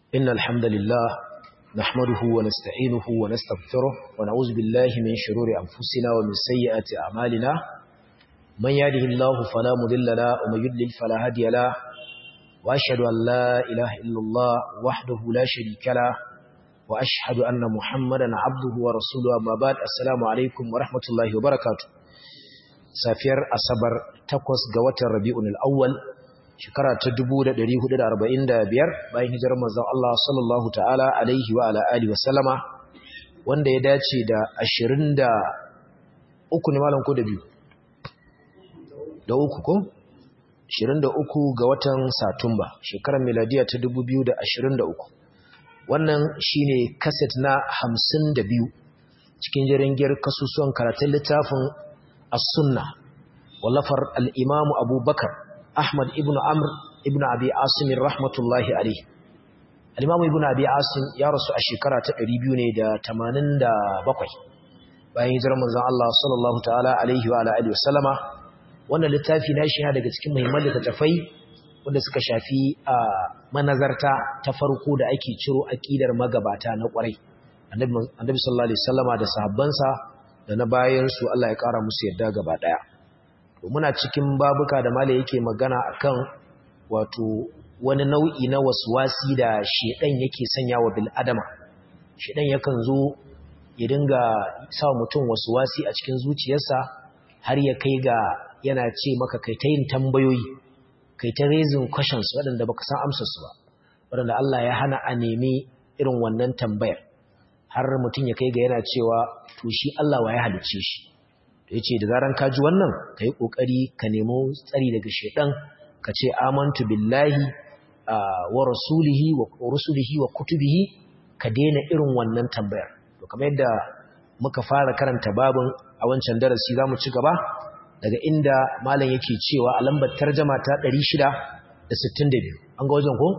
إن الحمد لله نحمده ونستعينه ونستغفره ونعوذ بالله من شرور أنفسنا ومن سيئات أعمالنا من يهده الله فلا مضل له ومن يضلل فلا هادي له وأشهد أن لا إله إلا الله وحده لا شريك له وأشهد أن محمدا عبده ورسوله أما بعد السلام عليكم ورحمة الله وبركاته سافير أصبر تقوس قوة الربيع الأول shekara ta 1445 bayan hijirar manzon Allah sallallahu ta'ala alaihi wa ala alihi wasallama wanda ya dace da 23 ne malam ko da biyu da uku ko 23 ga watan Satumba shekarar miladiya ta 2023 wannan shine kaset na 52 cikin jeringiyar kasusuwan karatun littafin as-sunna wallafar al-imamu abubakar Ahmad ibn Amr ibn Abi Asim rahmatullahi alayhi Al-Imam ibn Abi Asim ya rasu a shekara ta 287 bayan hijirar manzon Allah sallallahu ta'ala alaihi wa alihi wasallama wannan littafi na shi daga cikin muhimman littattafai wanda suka shafi a manazarta ta farko da ake ciro aqidar magabata na kwarai Annabi sallallahu alaihi wasallama da sahabbansa da na bayan su Allah ya kara musu yadda gaba daya muna cikin babuka da mala yake magana akan wato wani nau'i na waswasi da shedan yake sanya wa bil adama shedan yakan zo ya dinga sa mutum waswasi a cikin zuciyarsa har ya kai ga yana ce maka kai ta yin tambayoyi kai ta raising questions waɗanda baka san amsar su ba waɗanda Allah ya hana a nemi irin wannan tambayar har mutum ya kai ga yana cewa to shi Allah wa ya halicce shi ya ce da zaran ka ji wannan ka yi ƙoƙari ka nemo tsari daga shaiɗan ka ce amantu billahi wa rasulihi wa rusulihi wa kutubihi ka daina irin wannan tambayar to kamar yadda muka fara karanta babin a wancan darasi za mu ci gaba daga inda malam yake cewa a lambar tarjama ta 662 an ga wajen ko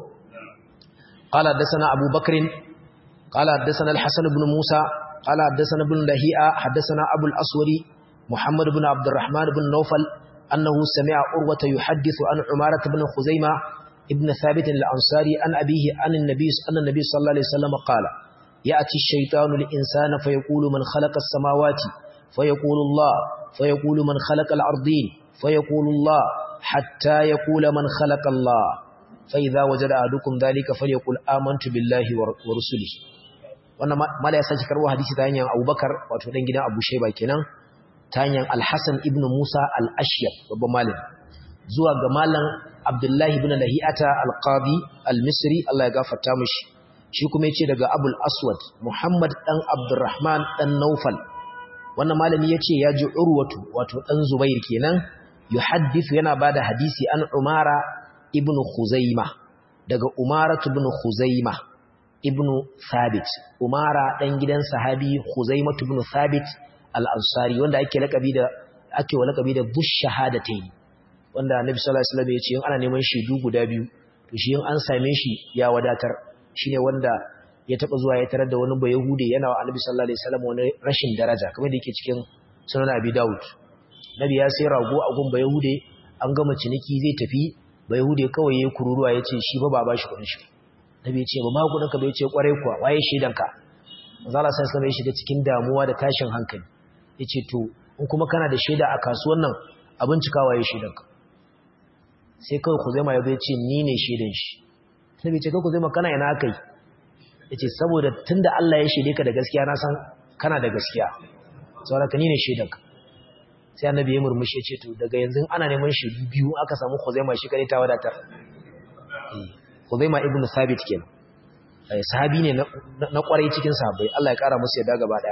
قال حدثنا أبو بكر قال حدثنا الحسن بن موسى قال حدثنا ابن لهيئة حدثنا أبو الأسوري محمد بن عبد الرحمن بن نوفل أنه سمع أروة يحدث عن عمارة بن خزيمة ابن ثابت الأنصاري عن أبيه عن النبي أن النبي صلى الله عليه وسلم قال يأتي الشيطان الإنسان فيقول من خلق السماوات فيقول الله فيقول من خلق الأرضين فيقول الله حتى يقول من خلق الله فإذا وجد أحدكم ذلك فليقول آمنت بالله ورسله wannan mala ya sake karbo hadisi ta hanyar Abubakar wato dan gidan Abu Shayba kenan ta hanyar Al-Hassan ibn Musa Al-Ashyab babban malam zuwa ga malam Abdullahi ibn Lahi'ata Al-Qadi Al-Misri Allah ya gafarta mishi shi kuma yace daga Abul Aswad Muhammad dan Abdurrahman dan Naufal wannan malami yace ya ji Urwatu wato dan Zubair kenan yuhaddithu yana bada hadisi an Umara ibn Khuzaima daga Umara ibn Khuzaima ibn Thabit Umara dan gidan sahabi Khuzaimah ibn Thabit al-Ansari wanda ake lakabi da ake wa lakabi da bush shahadatayn wanda Annabi sallallahu alaihi wasallam ya ce in ana neman shaidu guda biyu to shi in an same shi ya wadatar shine wanda ya taba zuwa ya tarar da wani bayahude yana wa Annabi sallallahu alaihi wasallam wani rashin daraja kamar da yake cikin sunan Abi Dawud Nabi ya sai rago a gun bayahude an gama ciniki zai tafi bayahude kawai yayin kururuwa yace shi ba ba bashi kudin shi Nabi ya ce ba ma kudin ka bai ce kware kuwa waye shaidanka Manzo Allah sallallahu alaihi wasallam ya shiga cikin damuwa da tashin hankali ya ce to in kuma kana da shaida a kasuwan nan abin cikawa ya shaidanka sai kawai ku zama ya zai ce ni ne shaidan shi sai bai ce kawai ku zama kana yana aka yi ya ce saboda tun da Allah ya shaide ka da gaskiya na san kana da gaskiya saboda ka ni ne shaidanka sai annabi ya murmushi ya ce to daga yanzu ana neman shaidu biyu aka samu Khuzaima shi kare ta wadatar Khuzaima ibn Thabit kenan sahabi ne na kwarai cikin sahabbai Allah ya kara musu yadda gaba daya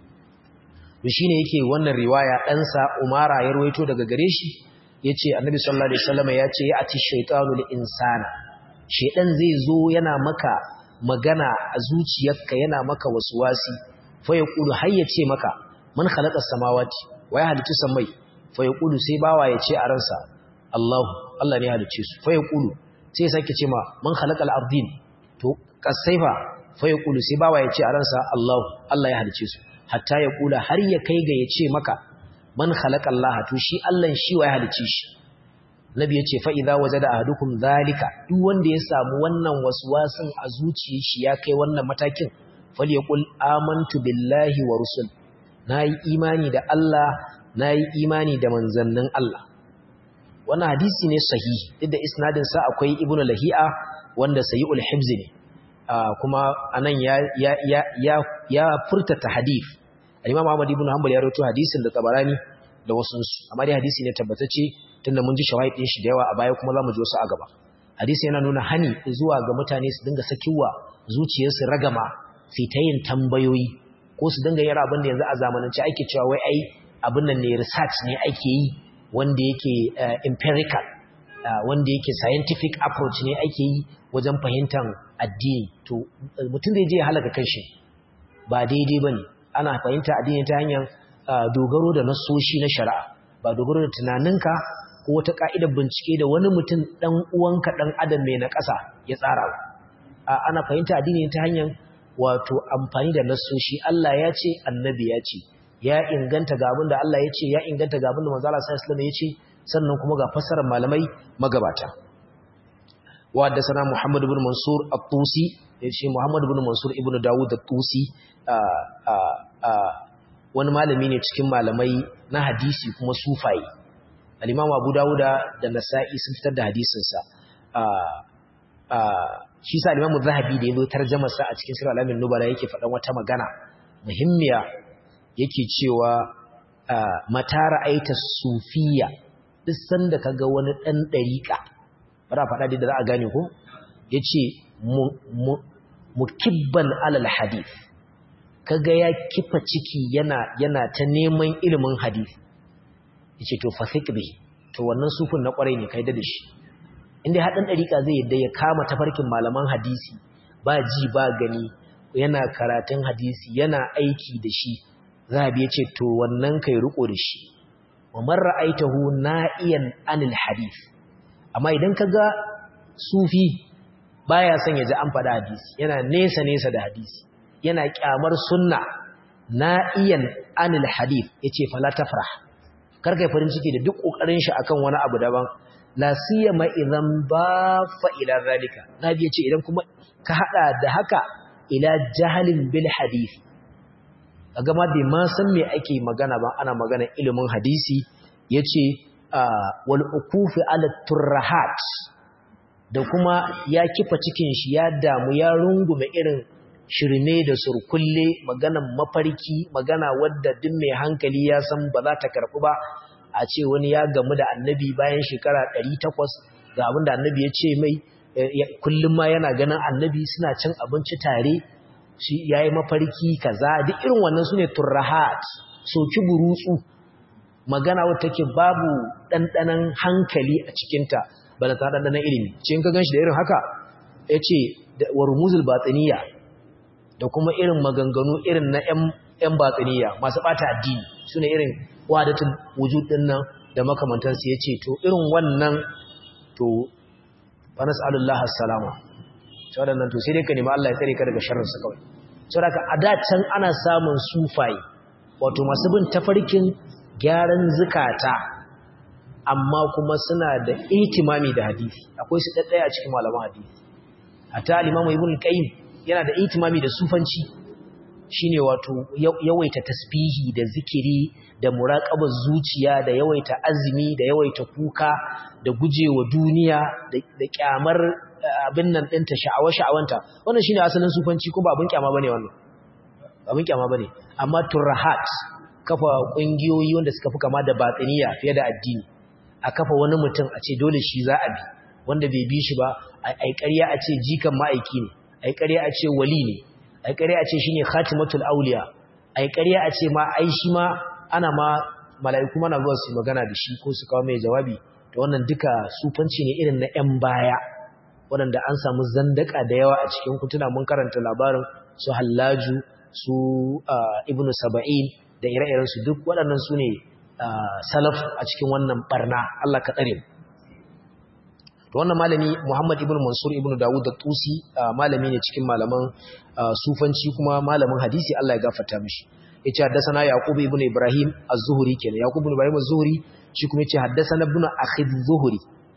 to shine yake wannan riwaya ɗansa Umara ya ruwaito daga gare shi yace Annabi sallallahu alaihi wasallam yace ya ati shaytanu lil insana shedan zai zo yana maka magana a zuciyarka yana maka waswasi fa yaqulu har yace maka man khalaqa samawati wa ya halitta samai fa yaqulu sai bawa yace a ransa Allahu Allah ne ya halicce su fa yaqulu sai ya sake ce ma man khalaqa al-ardin to kasaifa fa yaqulu sai bawa yace a ransa Allahu Allah ya halicce su hatta ya kula har ya kai ga ya ce maka man khalaqa Allah to shi Allah shi wa ya halice shi nabi yace fa idza wajada ahadukum zalika duk wanda ya samu wannan waswasin a zuciyar shi ya kai wannan matakin falyaqul amantu billahi wa rusul nayi imani da Allah nayi imani da manzannin Allah wannan hadisi ne sahihi duk da isnadin sa akwai ibnu lahi'a wanda sayyul hibzi ne kuma anan ya ya ya ya furta hadith al-imam Ahmad ibn Hanbal ya rawaito hadisin da Tabarani da wasu amma dai hadisi ne tabbatacce tunda mun ji shawahid din shi da yawa a baya kuma zamu ji wasu a gaba hadisi yana nuna hani zuwa ga mutane su dinga sakiwa zuciyarsu ragama sai ta yin tambayoyi ko su dinga yin abin da yanzu a zamanance ake cewa wai ai abin nan ne research ne ake yi wanda yake empirical wanda yake scientific approach ne ake yi wajen fahimtar addini to mutum zai je ya halaka kanshi ba daidai bane ana fahimta addini ta hanyar dogaro da nasoshi na shari'a ba dogaro da tunaninka ko wata ka'idar bincike da wani mutum dan uwanka dan adam mai na ƙasa ya tsara ana fahimta addini ta hanyar wato amfani da nasoshi Allah ya ce annabi ya ce ya inganta ga abin da Allah ya ce ya inganta ga abin da manzo Allah sallallahu alaihi wasallam ya ce sannan kuma ga fassarar malamai magabata wa haddathana Muhammad ibn Mansur at-Tusi yace Muhammad ibn Mansur ibn Dawud at-Tusi wani malami ne cikin malamai na hadisi kuma sufaye al-Imam Abu Dawuda da Nasa'i sun fitar da hadisin sa shi sa al-Imam Zahabi da yazo tarjumar sa a cikin Sirr al-Amin Nubala yake faɗan wata magana muhimmiya yake cewa mata ra'aita sufiya duk sanda kaga wani dan dariƙa bara faɗa da za a gane ko yace mukibban alal hadith kaga ya kifa ciki yana yana ta neman ilimin hadith yace to fasik bi to wannan sufin na kwarai ne kai da shi inda hadan dariƙa zai yadda ya kama tafarkin malaman hadisi ba ji ba gani yana karatun hadisi yana aiki da shi zahabi yace to wannan kai riko da shi wa man ra'aitahu na'iyan anil hadith amma idan kaga sufi baya son ya ji an faɗa hadisi yana nesa nesa da hadisi yana kyamar sunna na'iyan anil hadith yace fala tafrah karka farin ciki da duk kokarin shi akan wani abu daban la siyama idan ba fa ila zalika nabi yace idan kuma ka hada da haka ila jahalin bil hadith kaga ma bai ma san me ake magana ba ana magana ilimin hadisi yace wal ukufi ala turrahat da kuma ya kifa cikin shi ya damu ya rungume irin shirme da surkulle maganan mafarki magana wadda duk mai hankali ya san ba za ta karɓi ba a ce wani ya gamu da annabi bayan shekara 800 ga abin da annabi ya ce mai kullum ma yana ganin annabi suna cin abinci tare shi yayi mafarki kaza duk irin wannan sune turrahat soki burutsu magana wadda take babu ɗanɗanon hankali a cikinta ba da ta ɗanɗanon ilimi ce in ka gan shi da irin haka ya ce wa rumuzul batsiniya da kuma irin maganganu irin na ‘yan batsiniya masu ɓata addini su ne irin wadatul wujud ɗin nan da makamantarsu ya ce to irin wannan to fanas alullah salama sau da nan to sai dai ka nemi Allah ya tsare ka daga sharrinsa kawai sau da ka a da can ana samun sufaye wato masu bin tafarkin gyaran zukata amma kuma suna da itimami da hadisi akwai su ɗaɗɗaya a cikin malaman hadisi hatta al-imamu ibn qayyim yana da itimami da sufanci shine wato yawaita tasbihi da zikiri da muraqabar zuciya da yawaita azumi da yawaita kuka da gujewa duniya da kyamar abin nan ɗinta sha'awa sha'awanta wannan shine asalin sufanci ko ba abin kyama bane wannan abin kyama bane amma turhat kafa kungiyoyi wanda suka fi kama da batsiniya fiye da addini a kafa wani mutum a ce dole shi za a bi wanda bai bi shi ba ai ƙarya a ce jikan ma'aiki ne ai ƙarya a ce wali ne ai ƙarya a ce shine khatimatul auliya ai ƙarya a ce ma ai shi ma ana ma mala'iku mana zuwa su magana da shi ko su kawo mai jawabi to wannan duka sufanci ne irin na 'yan baya waɗanda an samu zandaka da yawa a cikin kutuna mun karanta labarin su hallaju su ibnu saba'in da ire-irensu duk waɗannan su ne salaf a cikin wannan barna Allah ka tsare to wannan malami Muhammad ibn Mansur ibn Dawud da Tusi malami ne cikin malaman sufanci kuma malamin hadisi Allah ya gafarta mishi yace haddathana Yaqub ibn Ibrahim az-Zuhri kenan Yaqub ibn Ibrahim az-Zuhri shi kuma yace haddathana ibn Akhi az-Zuhri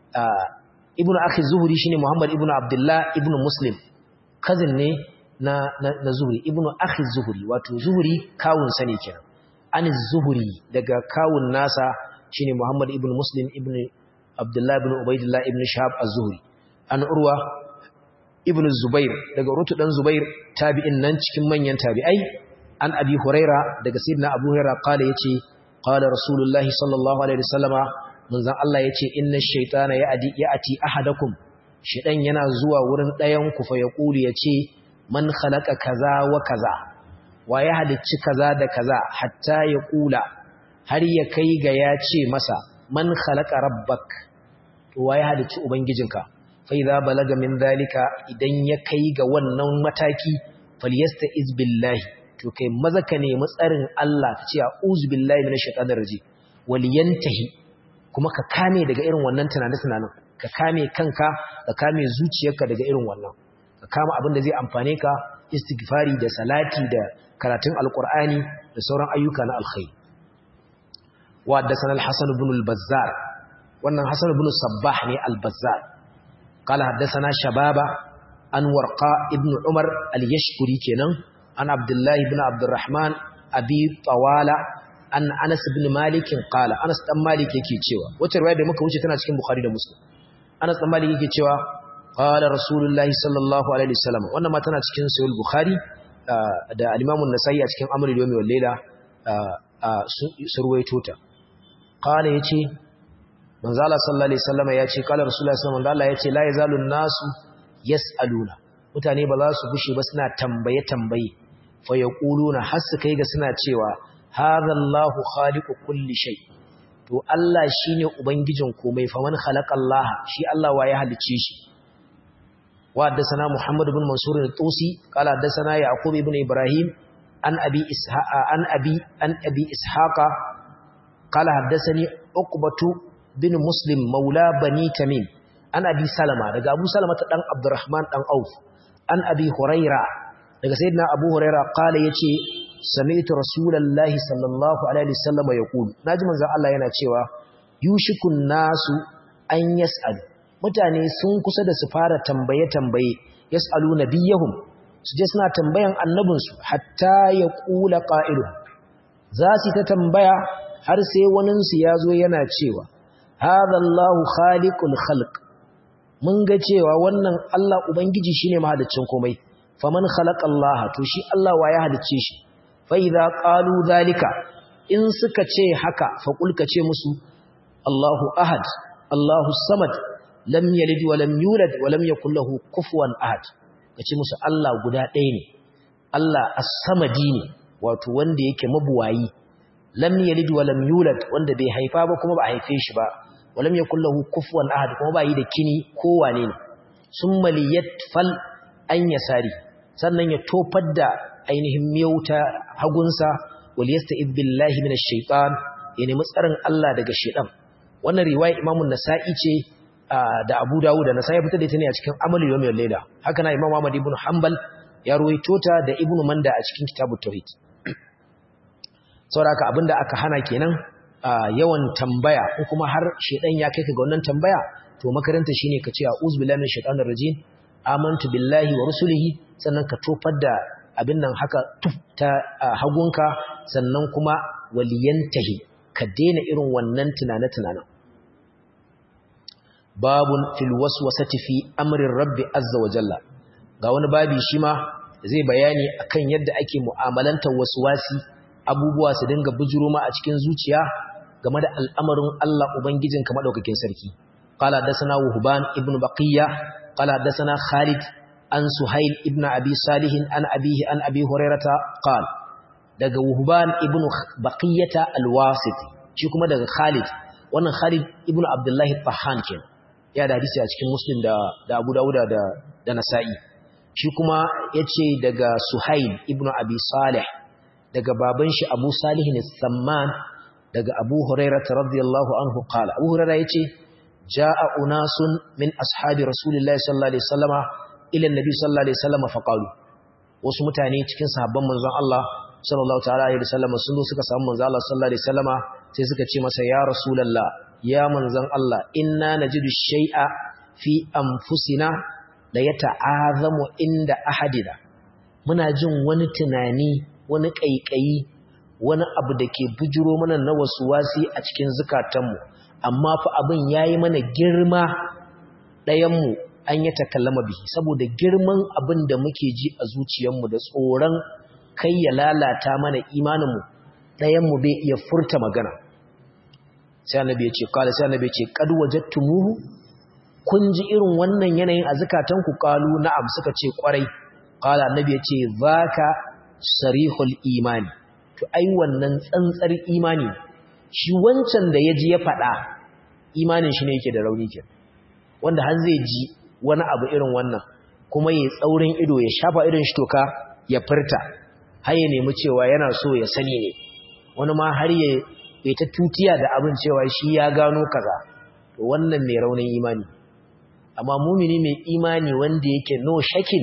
ibnu akhi zuhri shine muhammad ibnu abdullah ibnu muslim cousin ne na na zuhri ibnu akhi zuhri wato zuhri kawun sa ne kenan an zuhri daga kawun nasa shine muhammad ibnu muslim ibnu abdullah ibnu ubaidillah ibnu shahab az-zuhri an urwa ibnu zubair daga rutu dan zubair tabi'in nan cikin manyan tabi'ai an abi huraira daga sayyidina abu huraira kala yace qala rasulullahi sallallahu alaihi wasallama manzon Allah yace inna ash-shaytana ya'ti ya'ti ahadakum shedan yana zuwa wurin ɗayan ku fa yaqulu yace man khalaqa kaza wa kaza wa ya halicci kaza da kaza hatta yaqula har ya kai ga yace masa man khalaqa rabbak to wa ya halicci ubangijinka fa idza balaga min zalika idan ya kai ga wannan mataki falyasta'iz billahi to kai maza ka nemi tsarin Allah ka ce a'udhu billahi minash shaitanir rajim wal yantahi kuma ka kame daga irin wannan tunanin-tunanin ka kame kanka ka kame zuciyarka daga irin wannan ka kama abin da zai amfane ka istighfari da salati da karatun alqur'ani da sauran ayyuka na alkhairi wa haddathana al-hasan ibn al-bazzar wannan hasan ibn sabbah ne al-bazzar qala haddathana shababa an warqa ibn umar al-yashkuri kenan an abdullahi ibn abdurrahman abi tawala an anas ibn malik qala anas dan malik yake cewa wacce riwaya da muka wuce tana cikin bukhari da muslim anas dan malik yake cewa qala rasulullahi sallallahu alaihi wasallam wannan ma tana cikin sahih bukhari da al-imam an-nasai a cikin amrul yawmi wal layla surwaito ta qala yace manzo Allah sallallahu alaihi wasallam yace qala rasulullahi sallallahu alaihi wasallam yace la yazalu an-nasu yas'aluna mutane ba za su gushe ba suna tambaye tambaye fa yaquluna har su kai ga suna cewa hadha Allahu khaliqu kulli shay to Allah shine ubangijin komai fa man khalaqa Allah shi Allah wa ya halice shi wa haddathana Muhammad ibn Mansur al-Tusi qala haddathana Yaqub ibn Ibrahim an abi ishaqa an abi an abi ishaqa qala haddathani Uqbatu bin Muslim maula bani Tamim an abi Salama daga Abu Salama ta dan Abdurrahman dan Auf an abi Huraira daga sayyidina Abu Huraira qala yace sami'tu rasulullahi sallallahu alaihi wasallam yaqul naji manzo Allah yana cewa yushikun nasu an yas'al mutane sun kusa da su fara tambaye tambaye yas'alu nabiyahum su je suna tambayan annabinsu hatta yaqula qa'ilu za su ta tambaya har sai wanin su yazo yana cewa hadha Allahu khaliqul khalq mun ga cewa wannan Allah ubangiji shine mahaliccin komai faman khalaqa Allah to shi Allah wa ya halicce shi fa'iza ƙalu zalika in suka ce haka faƙulka ce musu Allahu ahad, Allahu samad, lam yalid wa lam yulad wa lam yakul lahu kufuwan ahad, ka ce musu Allah guda ɗaya ne, Allah as-samadi ne, wato wanda yake mabuwayi, lam yalid wa lam yulad wanda bai haifa ba kuma ba a haife shi ba, wa lam yakul lahu kufuwan ahad kuma ba yi da kini kowane ne, sun maliyat fal an yasari, sannan ya tofar da ainihin miyauta hagunsa wal yasta'id billahi minash shaitan ya nemi tsarin Allah daga shaitan wannan riwaya Imam nasai ce da Abu Dawud da Nasa'i fitar da ita ne a cikin Amal Yawmil Layla haka na Imam Ahmad ibn Hanbal ya ruwaito ta da Ibn Manda a cikin Kitabut Tauhid saboda abinda aka hana kenan yawan tambaya ko kuma har shaitan ya kai ka ga wannan tambaya to makaranta shine ka ce a'udhu billahi minash shaitanir rajim amantu billahi wa rusulihi sannan ka tofar da abin nan haka tuf ta hagunka sannan kuma waliyantahi ka daina irin wannan tunane-tunanen babun fil waswasati fi amrin rabbi azza wa jalla ga wani babi shi ma zai bayani akan yadda ake mu'amalantar waswasi abubuwa su dinga bujuro ma a cikin zuciya game da al'amarin Allah ubangijinka madaukakin sarki qala dasana wuhban ibnu baqiya qala dasana khalid an Suhail ibn Abi Salih an abihi an Abi Hurairata qal daga Wuhban ibn Baqiyata al-Wasiti shi kuma daga Khalid wannan Khalid ibn Abdullah Tahan kenan ya da hadisi a cikin Muslim da da Abu Dawud da da Nasa'i shi kuma yace daga Suhail ibn Abi Salih daga baban shi Abu Salih al-Samman daga Abu Hurairata radiyallahu anhu qala Abu Hurairah yace jaa unasun min ashabi Rasulillahi sallallahu alaihi wasallama ila annabi sallallahu alaihi wasallam faqalu wasu mutane cikin sahabban manzon Allah sallallahu ta'ala alaihi wasallam sun zo suka samu manzon Allah sallallahu alaihi wasallama sai suka ce masa ya rasulullah ya manzon Allah inna najidu shay'a fi anfusina la yata'azamu inda ahadina muna jin wani tunani wani kaikayi wani abu da ke bujuro mana na wasu wasi a cikin zukatanmu amma fa abin yayi mana girma ɗayanmu an yi takallama bihi saboda girman abin da muke ji a zuciyarmu da tsoron kai ya lalata mana imaninmu ɗayanmu bai iya furta magana sai annabi ya ce kala sai annabi ya ce qad wajadtumuhu kun ji irin wannan yanayin a zakatanku qalu na'am suka ce kwarai kala annabi ya ce zaka sarihul imani to ai wannan tsantsar imani shi wancan da yaji ya faɗa imanin shi ne yake da rauni ke wanda har zai ji wani abu irin wannan kuma ya tsaurin ido ya shafa irin shi toka ya furta har ya nemi cewa yana so ya sani ne wani ma har ya bai ta tutiya da abin cewa shi ya gano kaza to wannan mai raunin imani amma mumini mai imani wanda yake no shakin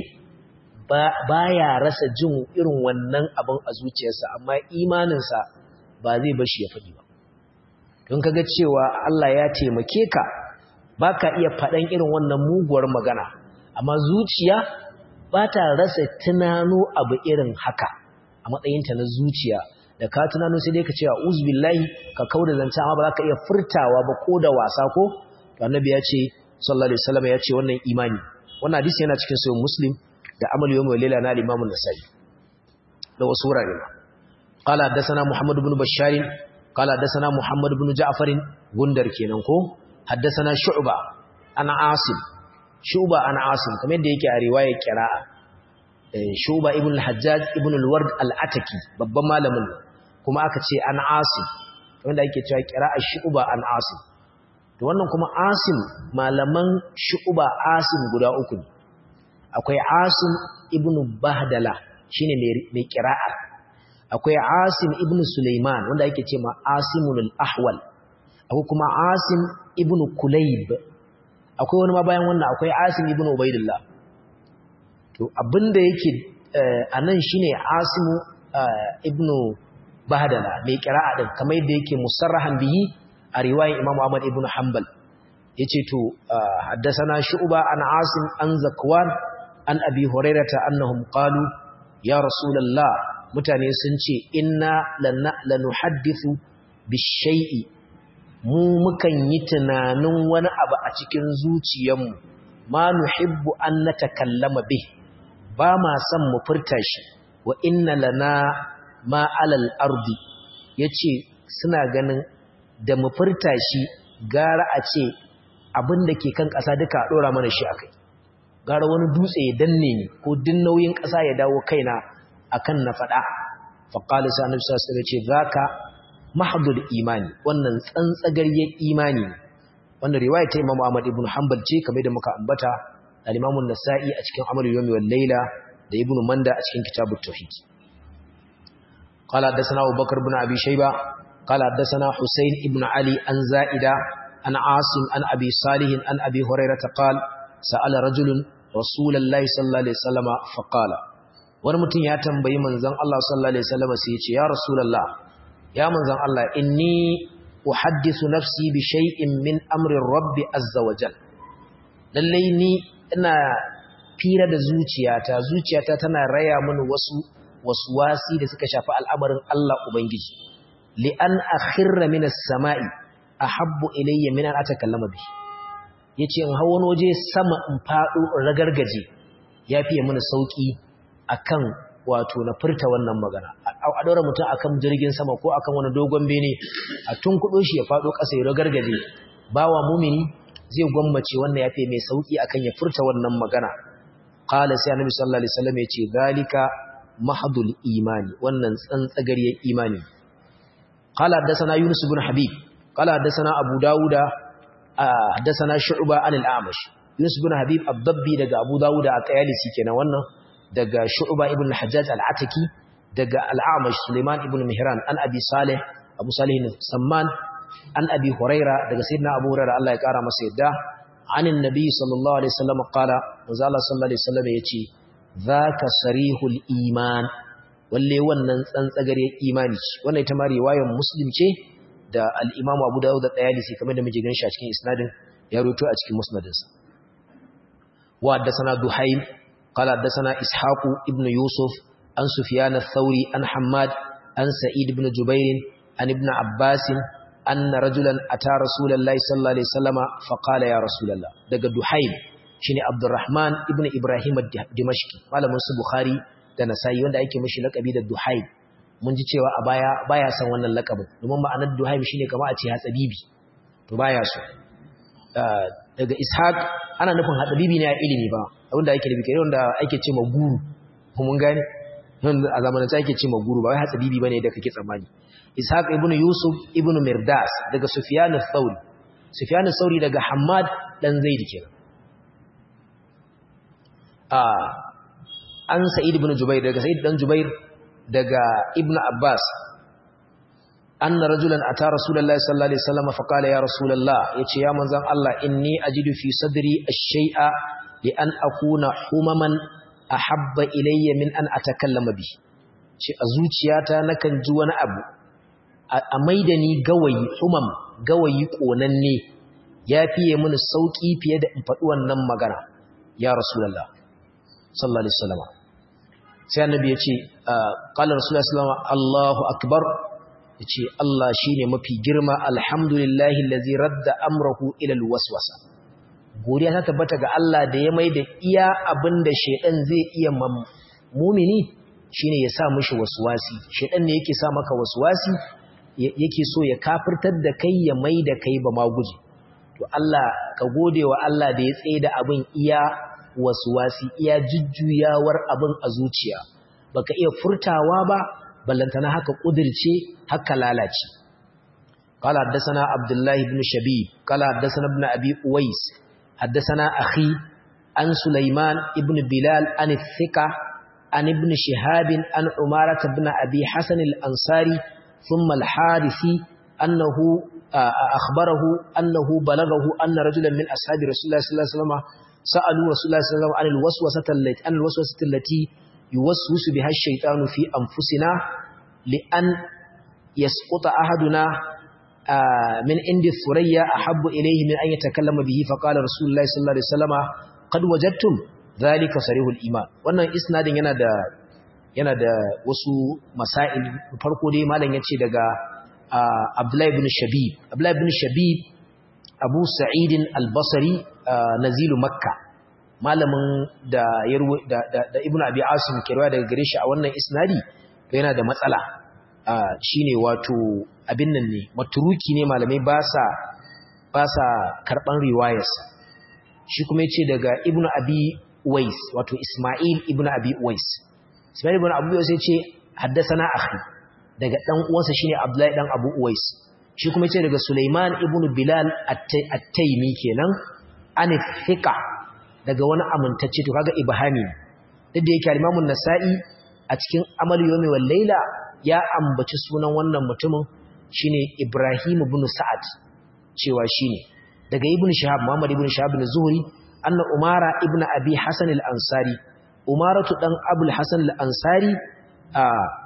ba ya rasa jin irin wannan abin a zuciyarsa amma imaninsa ba zai bashi ya faɗi ba don kaga cewa Allah ya taimake ka baka iya faɗan irin wannan muguwar magana amma zuciya ba ta rasa tunano abu irin haka a matsayinta na zuciya da ka tunano sai dai ka ce a uzbillahi ka kauda zance amma ba za ka iya furtawa ba ko da wasa ko to annabi ya ce sallallahu alaihi wasallam ya ce wannan imani wannan hadisi yana cikin sahih muslim da amal yawm wa layla na al-imam an-nasai da wasu wurare ma qala hadathana muhammad ibn bashar qala hadathana muhammad ibn ja'far gundar kenan ko hadathana shu'ba ana asim shu'ba ana asim kamar yadda yake a riwayar qira'a shu'ba ibn al-hajjaj ibn al-ward al-ataki babban malamin kuma aka ce an asim wanda ake cewa qira'a shu'ba an asim to wannan kuma asim malaman shu'ba asim guda uku ne akwai asim ibn bahdala shine mai qira'a akwai asim ibn sulaiman wanda ake ce ma asimul ahwal akwai kuma asim ibn kulayb akwai wani ma bayan wannan akwai asim ibn ubaidillah to abinda yake anan shine asimu ibn bahdala mai qira'a din kamar yadda yake musarrahan bihi a riwayar Imam Ahmad ibn Hanbal yace to haddathana Shu'ba an Asim an Zakwan an Abi Hurairah annahum qalu ya Rasulullah mutane sun ce inna lanuhaddithu bishai'i mu mukan yi tunanin wani abu a cikin zuciyarmu ma nuhibbu an natakallama bih ba ma son mu furta shi wa inna lana ma alal ardi yace suna ganin da mu furta shi gara a ce abin da ke kan ƙasa duka a ɗora mana shi a kai gara wani dutse ya danne ni ko din nauyin ƙasa ya dawo kaina akan na faɗa faƙali sa annabi sallallahu alaihi ce zaka mahdul imani wannan tsantsagaryen imani wannan riwaya ta Imam Ahmad ibn Hanbal ce kamar da muka ambata al-Imam an-Nasa'i a cikin Amal yawmi wal Layla da Ibn Manda a cikin Kitabut Tauhid qala hadathana Abu Bakr ibn Abi Shayba قال حدثنا حسين ابن علي عن زائدة عن عاصم عن أبي صالح عن أبي هريرة قال سأل رجل رسول الله صلى الله عليه وسلم فقال ورمتن يا تنبي منزن الله صلى الله عليه وسلم سيتي يا رسول الله يا منزن الله إني أحدث نفسي بشيء من أمر الرب عز وجل lallai ni ina fira da zuciyata zuciyata tana raya mini wasu waswasi da suka shafi al'amarin Allah Ubangiji li'an akhirra minas sama'i ahabbu ilayya min an atakallama bi yace in hawo waje sama in fado ragargaje yafiye mana sauki akan wato na furta wannan magana a daura mutum akan jirgin sama ko akan wani dogon bene a tunkudo shi ya fado kasa ya ragargaje bawa mumini zai gwammace wannan yafi mai sauki akan ya furta wannan magana qala sai annabi sallallahu alaihi wasallam yace zalika mahdul imani wannan tsantsagariyar imani قال حدثنا يونس بن حبيب قال حدثنا أبو داود حدثنا شعبة عن الأعمش يونس بن حبيب الضبي دقى أبو داود الطيالسي كنا وانا دقى شعبة ابن الحجاج العتكي دقى الأعمش سليمان ابن مهران عن أبي صالح أبو صالح السمان عن أبي هريرة دقى سيدنا أبو هريرة الله يكارم سيدا عن النبي صلى الله عليه وسلم قال وزال صلى الله عليه وسلم يتي ذاك صريح الإيمان walle wannan tsantsagare imani wannan ita ma riwayar muslim ce da al-Imam Abu Dawud da Tayalisi kamar da muke ganin shi a cikin isnadin ya roto a cikin musnadinsa wa haddathana Duhaym qala haddathana Ishaq ibn Yusuf an Sufyan ath-Thawri an Hammad an Sa'id ibn Jubair an ibn Abbas anna rajulan ata Rasulullahi sallallahu alaihi wasallama fa qala ya Rasulullah daga Duhaym shine Abdurrahman ibn Ibrahim ad-Dimashqi malamin su Bukhari da Nasa'i wanda ake mishi lakabi da Duhaym mun ji cewa a baya baya san wannan lakabin domin ma'anar Duhaym shine kamar a ce hatsabibi to baya so daga Ishaq ana nufin hatsabibi ne a ilimi ba wanda ake nufi kai wanda ake ce guru mun gane wanda a zamanin ake ce guru ba wai hatsabibi bane da kake tsammani Ishaq ibn Yusuf ibn Mirdas daga Sufyan al-Thawri Sufyan al-Thawri daga Hammad dan Zaid kenan an Sa'id ibn Jubair daga Sa'id dan Jubair daga Ibn Abbas anna rajulan ata Rasulullahi sallallahu alaihi wasallam fa qala ya Rasulullah yace ya manzon Allah inni ajidu fi sadri ash-shay'a li an akuna humaman ahabba ilayya min an atakallama bi ce a zuciyata nakan ji wani abu a maida ni gawayi humam gawayi konanne ya fiye mini sauki fiye da in faɗi wannan magana ya Rasulullah sallallahu alaihi wasallam sai annabi yace qala rasulullahi sallallahu alaihi wasallam Allahu akbar yace Allah shine mafi girma alhamdulillahi allazi radda amrahu ila alwaswasa godiya ta tabbata ga Allah da ya maida iya abinda shedan zai iya mumini shine ya sa mishi waswasi shedan ne yake sa maka waswasi yake so ya kafirtar da kai ya maida kai ba maguji to Allah ka gode wa Allah da ya tsaye da abin iya wasi iya jujjuyawar abin a zuciya baka iya furtawa ba ballantana haka kudirce haka lalace qala haddathana abdullahi ibn shabib qala haddathana ibn abi uwais haddathana akhi an sulaiman ibn bilal an thika an ibn shihab an umarah ibn abi hasan al-ansari thumma al-harisi annahu akhbarahu annahu balaghahu anna rajulan min ashabi rasulullah sallallahu alaihi wasallam سألوا رسول الله صلى الله عليه وسلم عن الوسوسة التي عن الوسوسة التي يوسوس بها الشيطان في أنفسنا لأن يسقط أحدنا من عند الثريا أحب إليه من أن يتكلم به فقال رسول الله صلى الله عليه وسلم قد وجدتم ذلك صريح الإيمان wannan isnadin yana da yana da wasu masail farko dai malam yace daga Abdullah ibn Shabib Abdullah ibn Shabib Abu Sa'id al-Basri nazilu Makka malamin da da da Ibn Abi Asim ke rawa daga gare shi a wannan isnadi to yana da matsala shine wato abin nan ne maturuki ne malamai ba sa ba sa karban riwayarsa shi kuma yace daga Ibn Abi Uwais wato Isma'il Ibn Abi Uwais Isma'il Ibn Abi Uwais yace haddathana akhi daga dan uwansa shine Abdullahi dan Abu Uwais shi kuma yace daga Sulaiman ibn Bilal at-Taymi kenan an thiqa daga wani amintacce to kaga ibhami duk da yake Imam nasai a cikin Amal Yawmi wal Layla ya ambaci sunan wannan mutumin shine Ibrahim ibn Sa'ad cewa shine daga Ibn Shihab Muhammad ibn Shihab az-Zuhri anna Umara ibn Abi Hasan al-Ansari Umaratu dan Abul Hasan al-Ansari a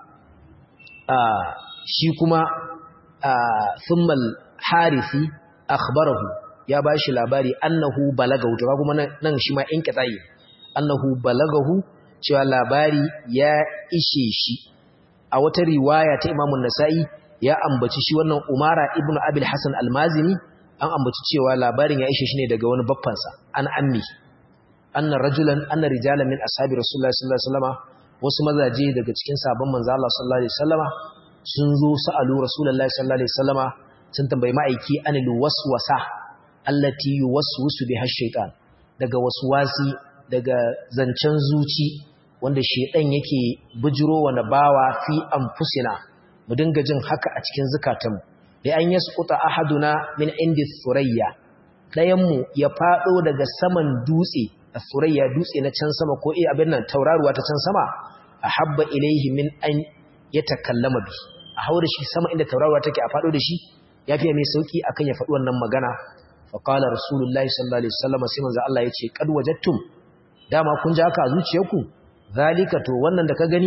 a shi kuma thumma al-Harithi akhbarahu ya bashi labari annahu balagahu to kuma nan shi ma in kitsayi annahu balagahu cewa labari ya ishe shi a wata riwaya ta Imam nasai ya ambaci shi wannan Umara ibn Abil Hasan al-Mazini an ambaci cewa labarin ya ishe shi ne daga wani baffansa an ammi anna rajulan anna rijalan min ashabi rasulullahi sallallahu alaihi wasallama wasu mazaje daga cikin sabon manzo Allah sallallahu alaihi wasallama sun zo sa'alu rasulullahi sallallahu alaihi wasallama sun tambayi ma'aiki anil waswasa allati yuwaswisu biha shaytan daga waswasi daga zancen zuci wanda shedan yake bujiro wa bawa fi anfusina mu dinga jin haka a cikin zukatanmu da an yasquta ahaduna min indi thurayya dayan mu ya fado daga saman dutse thurayya dutse na can sama ko eh abin nan tauraruwa ta can sama ahabba ilaihi min an yatakallama bi a haure shi sama inda tauraruwa take a fado da shi yafi mai sauki akan ya faɗi wannan magana fa qala rasulullahi sallallahu alaihi wasallam sai manzo Allah yace kad wajadtum dama kun ji haka a zuciyarku zalika to wannan da ka gani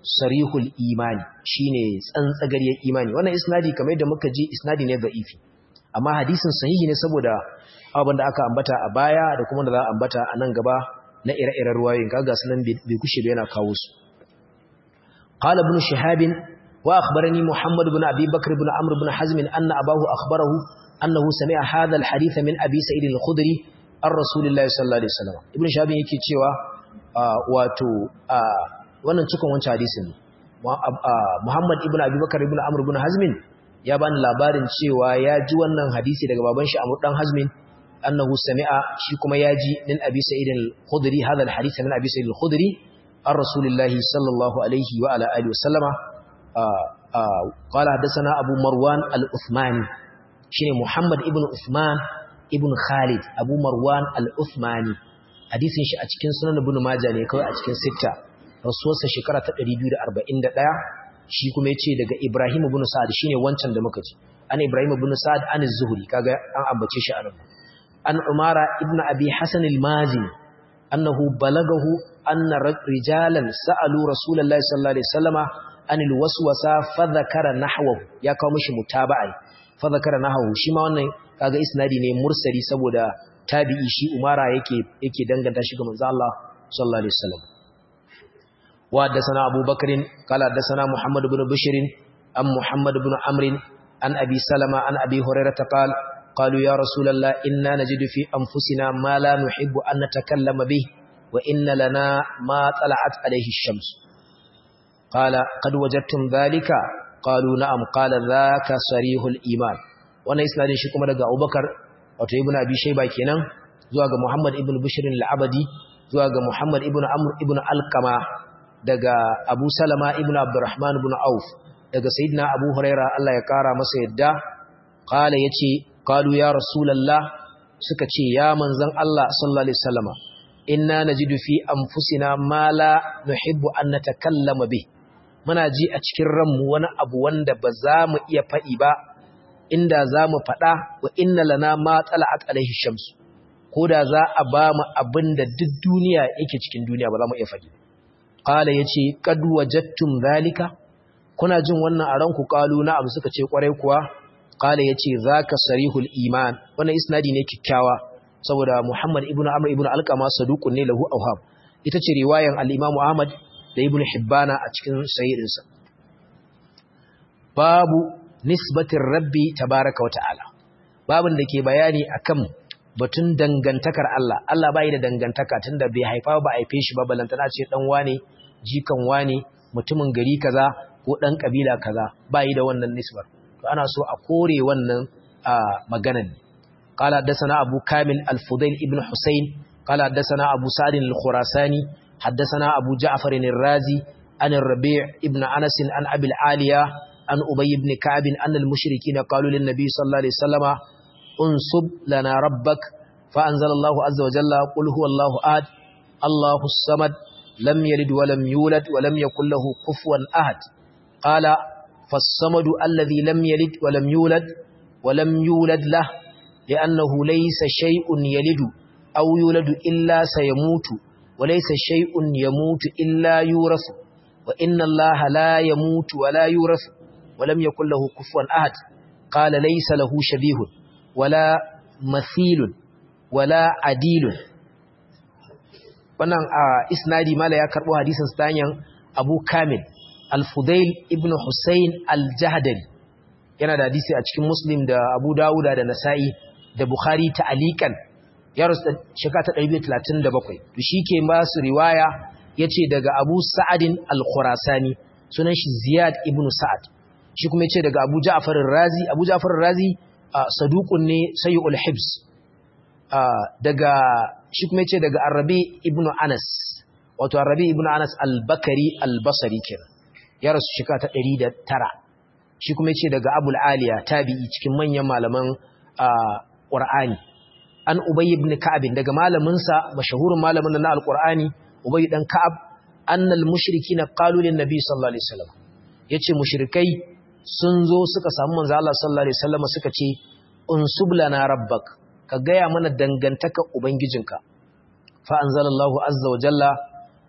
sarihul imani shine tsantsagariyar imani wannan isnadi kamar yadda muka ji isnadi ne da'ifi amma hadisin sahihi ne saboda abin da aka ambata a baya da kuma da za a ambata a nan gaba na ire-iren ruwayoyin kaga sunan bai kushe ba yana kawo su qala ibn shihab wa akhbarani muhammad ibn abi bakr ibn amr ibn hazm anna abahu akhbarahu annahu sami'a hadha al-hadith min abi sa'id al-khudri ar rasulillahi sallallahu alaihi wasallam ibn shihab yake cewa wato wannan cikon wancan hadisin muhammad ibn abi bakr ibn amr ibn hazm ya bani labarin cewa ya ji wannan hadisi daga baban shi amr dan hazmin أنه سمع شيكما ياجي من أبي سعيد الخدري هذا الحديث من أبي سعيد الخدري عن رسول الله صلى الله عليه وعلى آله وسلم آآ آآ قال حدثنا أبو مروان الأثماني شين محمد ابن أثمان ابن خالد أبو مروان الأثماني حديث شي أتكين سنن ابن ماجه ne kawai a cikin sitta rasuwarsa shekara ta 241 shi kuma yace daga Ibrahim ibn Sa'ad shine wancan da muka ji an Ibrahim ibn Sa'ad an az-Zuhri kaga an ambace shi anan an Umara ibn Abi Hasan al-Mazini annahu balagahu anna rijalan sa'alu Rasulullahi sallallahu alaihi wasallama anil waswasa fa dhakara nahwahu ya kawo mishi mutaba'a fa dhakara nahwahu shi ma wannan kaga isnadi ne mursali saboda tabi'i shi Umara yake yake danganta shi ga manzo Allah sallallahu alaihi wasallam wa haddathana Abu Bakr qala haddathana Muhammad ibn Bishr am Muhammad ibn Amr an Abi Salama an Abi Hurairah qala قالوا يا رسول الله إنا نجد في أنفسنا ما لا نحب أن نتكلم به وإن لنا ما طلعت عليه الشمس قال قد وجدتم ذلك قالوا نعم قال ذاك صريح الإيمان وانا إسنادين شكما لغا أبو بكر wato ibn abi shayba kenan zuwa ga muhammad ibn bishr al-abadi zuwa ga muhammad ibn amr ibn alqama daga abu salama ibn abdurrahman ibn auf daga sayyidina abu huraira Allah ya kara masa yadda qala yace qalu ya rasulullah suka ce ya manzon Allah sallallahu alaihi wasallama inna najidu fi anfusina ma la nuhibbu an natakallama bi muna ji a cikin ranmu wani abu wanda ba za mu iya faɗi ba inda za mu faɗa wa inna lana ma tsala'at alaihi shamsu ko da za a ba mu abin da duk duniya yake cikin duniya ba za mu iya faɗi qala yace qad wajadtum zalika kuna jin wannan a ranku qalu na'am suka ce kwarai kuwa qala yace zaka sarihul iman wannan isnadi ne kikkiawa saboda Muhammad ibn Amr ibn Alqama saduqun ne lahu awham ita ce riwayan al-Imam Ahmad da Ibn Hibbana a cikin sahihinsa babu nisbatin rabbi tabaraka wata'ala babin da ke bayani akan batun dangantakar Allah Allah bai da dangantaka tunda bai haifa ba haife shi ba balantana ce dan wane jikan wane mutumin gari kaza ko dan kabila kaza bai da wannan nisbar to ana so a kore wannan maganan قال حدثنا أبو كامل الفضيل ابن حسين قال حدثنا أبو سعد الخراساني حدثنا أبو جعفر الرازي عن الربيع ابن أنس عن أبي العالية عن أبي بن كعب أن المشركين قالوا للنبي صلى الله عليه وسلم انصب لنا ربك فأنزل الله عز وجل قل هو الله آد الله الصمد لم يلد ولم يولد ولم يكن له كفوا أحد قال فالصمد الذي لم يلد ولم يولد ولم يولد له لأنه ليس شيء يلد أو يولد إلا سيموت وليس شيء يموت إلا يورث وإن الله لا يموت ولا يورث ولم يكن له كفوا أحد قال ليس له شبيه ولا مثيل ولا عديل wannan a isnadi mala ya karbo hadisin stanyan Abu Kamil Al-Fudail ibn Hussein Al-Jahdari yana da hadisi a cikin Muslim da Abu Dawuda da Nasa'i da Bukhari ta'alikan ya rasu shekara ta 137 to shike ba su riwaya yace daga Abu Sa'adin Al-Khurasani sunan shi Ziyad ibn Sa'ad shi kuma yace daga Abu Ja'far ar-Razi Abu Ja'far ar-Razi saduqun ne sayyul hibs daga shi kuma yace daga Arabi ibn Anas wato Arabi ibn Anas al-Bakari al-Basri kenan ya rasu shekara ta 109 shi kuma yace daga Abul Aliya tabi'i cikin manyan malaman Qur'ani an Ubay ibn Ka'ab daga malamin sa mashahurin malamin na al-Qur'ani Ubay dan Ka'ab annal mushrikina qalu lin nabi sallallahu alaihi wasallam yace mushrikai sun zo suka samu manzo Allah sallallahu alaihi wasallam suka ce unsub lana rabbak ka gaya mana dangantaka ubangijinka fa anzalallahu azza wa jalla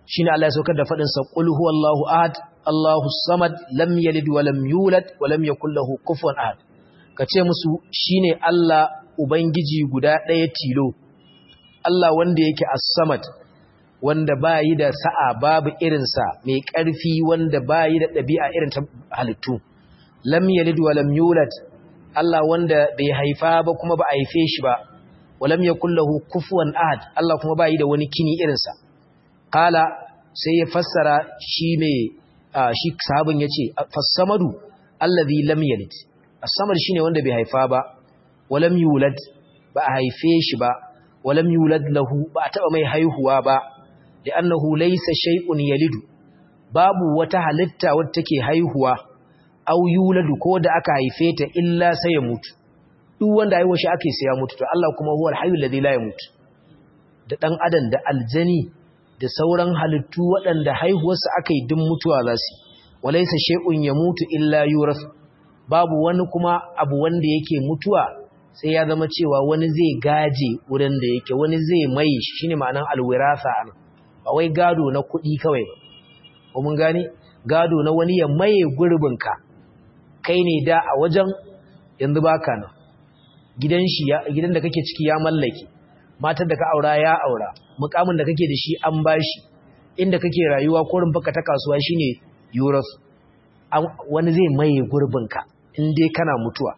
shine Allah ya saukar da fadin sa qul huwallahu ahad Allahu samad lam yalid wa lam yulad wa lam yakul lahu kufuwan ahad kace musu shine Allah ubangiji guda ɗaya tilo Allah wanda yake as-samad wanda bayi da sa'a babu irinsa mai ƙarfi wanda bayi da ɗabi'a irin ta halittu lam yalid wa lam yulad Allah wanda bai haifa ba kuma ba a haife shi ba wa lam yakul lahu kufuwan ahad Allah kuma bayi da wani kini irinsa qala sai ya fassara shi mai shi sahabin yace fassamadu allazi lam yalid as-samad shine wanda bai haifa ba wa lam yulad ba a haife shi ba wa lam yulad lahu ba a taba mai haihuwa ba li'annahu laysa shay'un yalidu babu wata halitta wadda take haihuwa aw yuladu ko da aka haife ta illa sai ya mutu duk wanda haihuwa shi ake sai ya mutu to Allah kuma huwal hayyul ladhi la yamut da dan adam da aljani da sauran halittu waɗanda haihuwarsu aka yi duk mutuwa za su walaysa shay'un yamutu illa yuras babu wani kuma abu wanda yake mutuwa sai ya zama cewa wani zai gaje wurin da yake wani zai mai shine ma'anar alwirasa an ba wai gado na kuɗi kawai ba ko mun gane gado na wani ya maye gurbinka kai ne da a wajen yanzu baka nan gidan shi gidan da kake ciki ya mallake matar da ka aura ya aura mukamin da kake da shi an bashi inda kake rayuwa ko rumfaka ta kasuwa shine euros wani zai maye gurbinka in dai kana mutuwa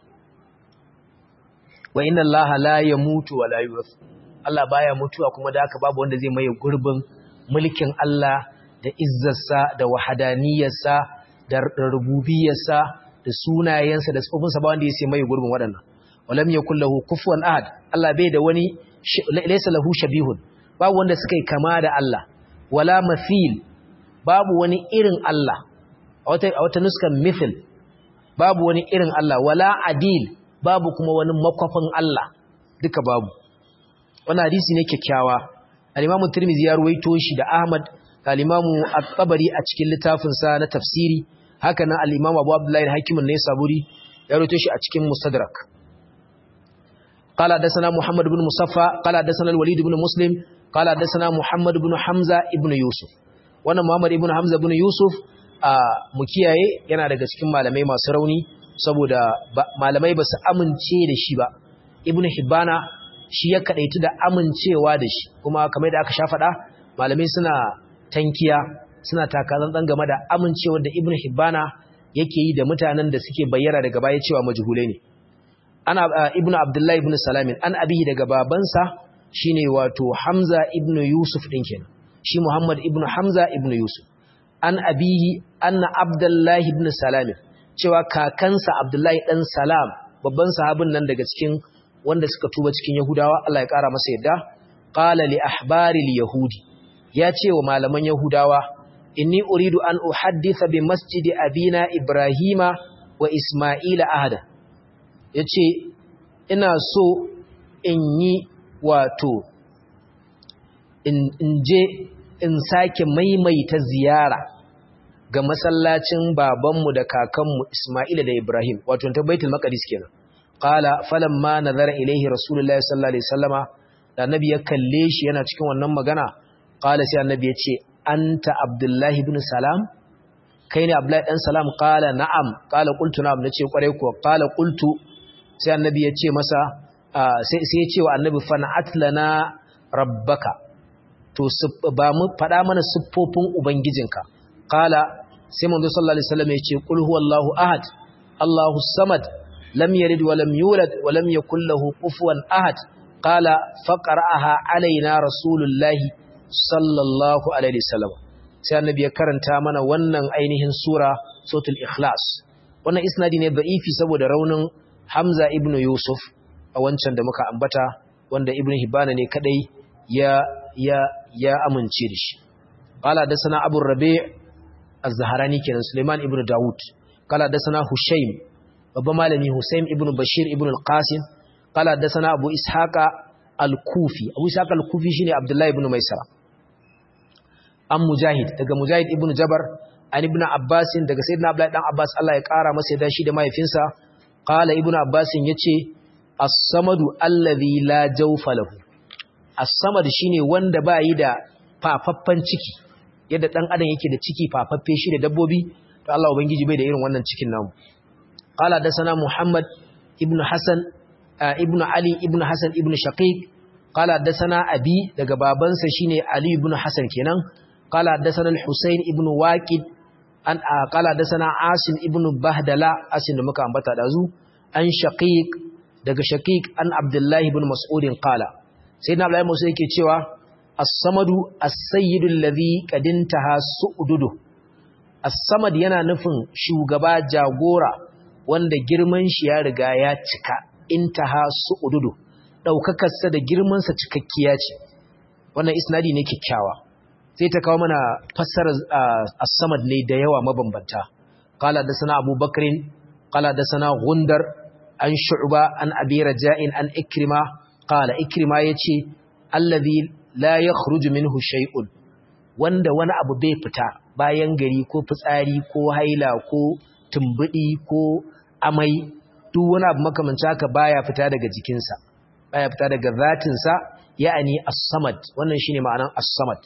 wa inna allaha la yamutu wa la yurath Allah baya mutuwa kuma da haka babu wanda zai maye gurbin mulkin Allah da izzarsa da wahadaniyarsa da rububiyarsa da sunayensa da sifofinsa ba wanda ya sai maye gurbin waɗannan walam yakul lahu kufuwan ahad Allah bai da wani laysa lahu shabihun babu wanda suka yi kama da Allah wala mathil babu wani irin Allah a wata a wata nuskan mithil babu wani irin Allah wala adil babu kuma wani makwafin Allah duka babu wannan hadisi ne kyakkyawa al-Imam Tirmidhi ya ruwaito shi da Ahmad da al-Imam At-Tabari a cikin littafin sa na tafsiri haka nan al-Imam Abu Abdullah al-Hakim an-Naisaburi ya ruwaito shi a cikin Mustadrak قال حدثنا محمد بن مصفى قال حدثنا الوليد بن مسلم قال حدثنا محمد بن حمزة ابن يوسف wannan Muhammad ibn Hamza ibn Yusuf a mu kiyaye yana daga cikin malamai masu rauni saboda malamai ba su amince da shi ba Ibn Hibbana shi ya kadaitu da amincewa da shi kuma kamar da aka sha faɗa malamai suna tankiya suna takazan dan game da amincewar da Ibn Hibbana yake yi da mutanen da suke bayyana daga baya cewa majhulai ne ana Ibn Abdullah ibn Salamin an abihi daga babansa shine wato Hamza ibn Yusuf din kenan shi Muhammad ibn Hamza ibn Yusuf an abihi anna Abdullah ibn Salam cewa kakansa Abdullah dan Salam babban sahabin nan daga cikin wanda suka tuba cikin Yahudawa Allah ya kara masa yadda qala li ahbaril yahudi ya ce wa malaman Yahudawa inni uridu an uhadditha bi masjidi abina Ibrahima wa Isma'ila ahada yace ina so in yi wato in je in sake maimaita ziyara ga masallacin babanmu da kakanmu Isma'ila da Ibrahim wato ta Baitul Maqdis kenan qala falamma nazara ilayhi rasulullahi sallallahu alaihi wasallama da annabi ya kalle shi yana cikin wannan magana qala sai annabi ya ce anta abdullahi ibn salam kai ne abdullahi dan salam qala na'am qala qultu na'am nace kware ko qala qultu sai annabi ya ce masa sai sai ya ce wa annabi fa na'atlana rabbaka to ba mu faɗa mana siffofin ubangijinka qala sai manzo sallallahu alaihi wasallam yace qul huwallahu ahad allahu samad lam yalid wa lam yulad wa lam yakul lahu kufuwan ahad qala faqra'aha alaina rasulullahi sallallahu alaihi wasallam sai annabi ya karanta mana wannan ainihin sura suratul ikhlas wannan isnadi ne da'ifi saboda raunin hamza ibnu yusuf a wancan da muka ambata wanda ibnu hibana ne kadai ya ya ya amince da shi qala dasana abu rabi' az-zahrani kenan suleiman ibnu daud qala dasana hushaym babban malami husaym ibnu bashir ibnu al-qasim qala dasana abu ishaqa al-kufi abu ishaqa al-kufi shine abdullahi ibnu maisara an mujahid daga mujahid ibnu jabar an ibnu abbas daga sayyidina abdullahi dan abbas Allah ya kara masa da shi da mahaifinsa qala ibnu abbas yace as-samadu allazi la jawfa lahu as-samad shine wanda ba yi da fafaffan ciki yadda dan adam yake da ciki fafaffe shi da dabbobi to Allah ubangiji bai da irin wannan cikin namu qala da sana muhammad ibn hasan ibn ali ibn hasan ibn shaqiq qala da sana abi daga babansa shine ali ibn hasan kenan qala da sana al-husayn ibn waqid an qala da sana asim ibn bahdala asim da muka ambata dazu an shaqiq daga shaqiq an abdullahi ibn mas'ud qala sayyidina abdullahi musa yake cewa as-samadu as-sayyidu alladhi qadintaha su'dudu as-samad yana nufin shugaba jagora wanda girman shi ya riga ya cika intaha su'dudu daukakar sa da girman sa cikakkiya ce wannan isnadi ne kikkiawa sai ta kawo mana fassarar as-samad ne da yawa mabambanta qala da sana abubakrin qala da sana gundar an shu'ba an abi raja'in an ikrima qala ikrima yace allazi la yakhruju minhu shay'un wanda wani abu bai fita bayan gari ko fitsari ko haila ko tumbudi ko amai duk wani abu makamanci haka baya fita daga jikinsa baya fita daga zatinsa ya'ani as-samad wannan shine ma'anar as-samad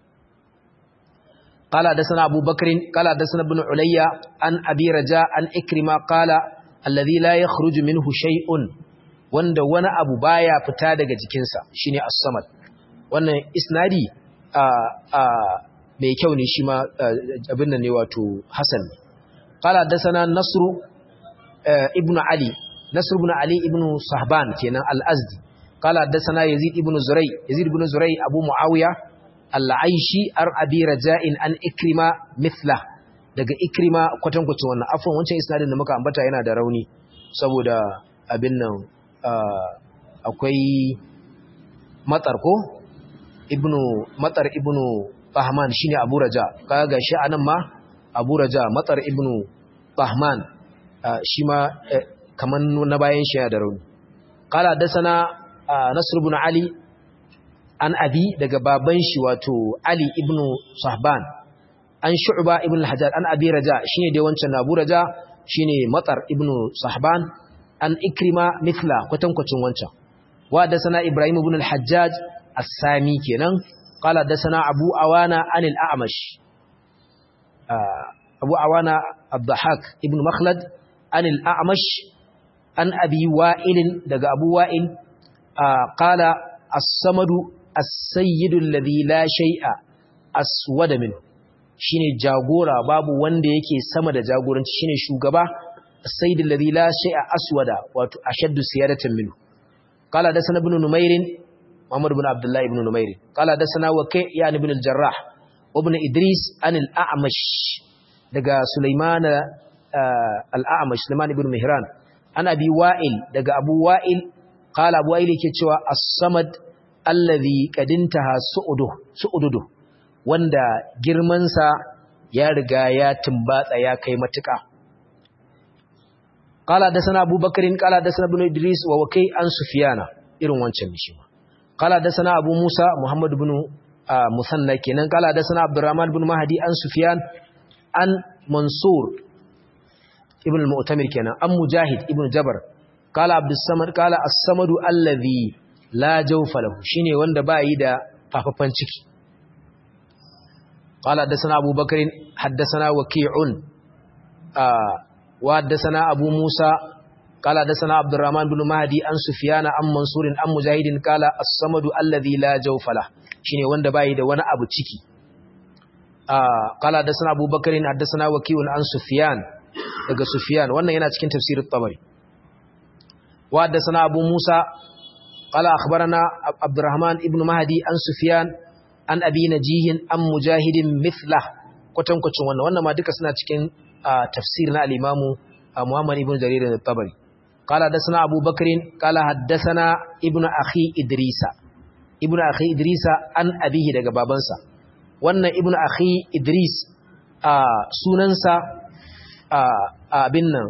قال حدثنا أبو بكر قال حدثنا ابن عليا عن أبي رجاء عن إكرمة قال الذي لا يخرج منه شيء wanda wani abu baya fita daga jikinsa shine as-samad wannan isnadi a a mai kyau ne shi ma abin nan ne wato hasan qala dasana nasru ibnu ali nasr ibn ali ibnu sahban kenan al-azdi qala dasana yazid ibnu zurai yazid ibnu zurai abu muawiya al-aishi ar abi raja'in an ikrima mithla daga ikrima kwatankwacin wannan afwan wancan isnadin da muka ambata yana da rauni saboda abin nan akwai matsar ko ibnu matsar ibnu bahman shine abu raja kaga gashi anan ma abu raja matsar ibnu bahman shi ma kaman na bayan shi da rauni qala dasana nasr ibn ali an abi daga baban shi wato ali ibnu sahban an shu'ba ibn al-hajjaj an abi raja shine dai wancan abu raja shine matsar ibnu sahban an ikrima mithla kwatankwacin wancan wa da sana ibrahim ibn al-hajjaj as-sami kenan qala da sana abu awana an al-a'mash abu awana ad-dhahak ibn makhlad an al-a'mash an abi wa'il daga abu wa'il qala as-samadu as-sayyidu alladhi la shay'a aswada min shine jagora babu wanda yake sama da jagoranci shine shugaba السيد الذي لا شيء أسود وأشد سيادة منه قال دسنا ابن نمير محمد بن عبد الله بن نمير قال دسنا وكيع يعني بن الجراح وابن إدريس عن الأعمش دقى سليمان آه الأعمش سليمان بن مهران عن أبي وائل دقى أبو وائل قال أبو وائل كتشوى الصمد الذي قد انتهى سؤده سؤده wanda girmansa ya riga ya tumbatsa ya kai matuƙa قال حدثنا ابو بكر قال حدثنا ابن ادريس ووكي عن سفيان irin wancan ne shi ma قال حدثنا ابو موسى محمد بن مثنى kenan قال حدثنا عبد الرحمن بن مهدي عن سفيان عن منصور ابن المؤتمر kenan عن مجاهد ابن جبر قال عبد الصمد قال الصمد الذي لا جوف له shine wanda ba yi da fafafan ciki قال حدثنا ابو بكر حدثنا وكيع وحدثنا أبو موسى قال حدثنا عبد الرحمن بن مهدي عن سفيان عن منصور عن مجاهد قال الصمد الذي لا جوف له shine wanda bai da wani abu ciki قال حدثنا أبو بكر حدثنا وكيع عن سفيان daga Sufyan wannan yana cikin tafsirin Tabari wa haddathana Abu Musa qala akhbarana Abdurrahman ibn Mahdi an Sufyan an Abi Najih an Mujahid mithla kwatankwacin wannan wannan ma duka suna cikin tafsir na al-Imam Muhammad ibn Jarir al-Tabari qala hadathana Abu Bakr qala hadathana ibn akhi Idrisa ibn akhi Idrisa an abihi daga babansa wannan ibn akhi Idris sunansa abin nan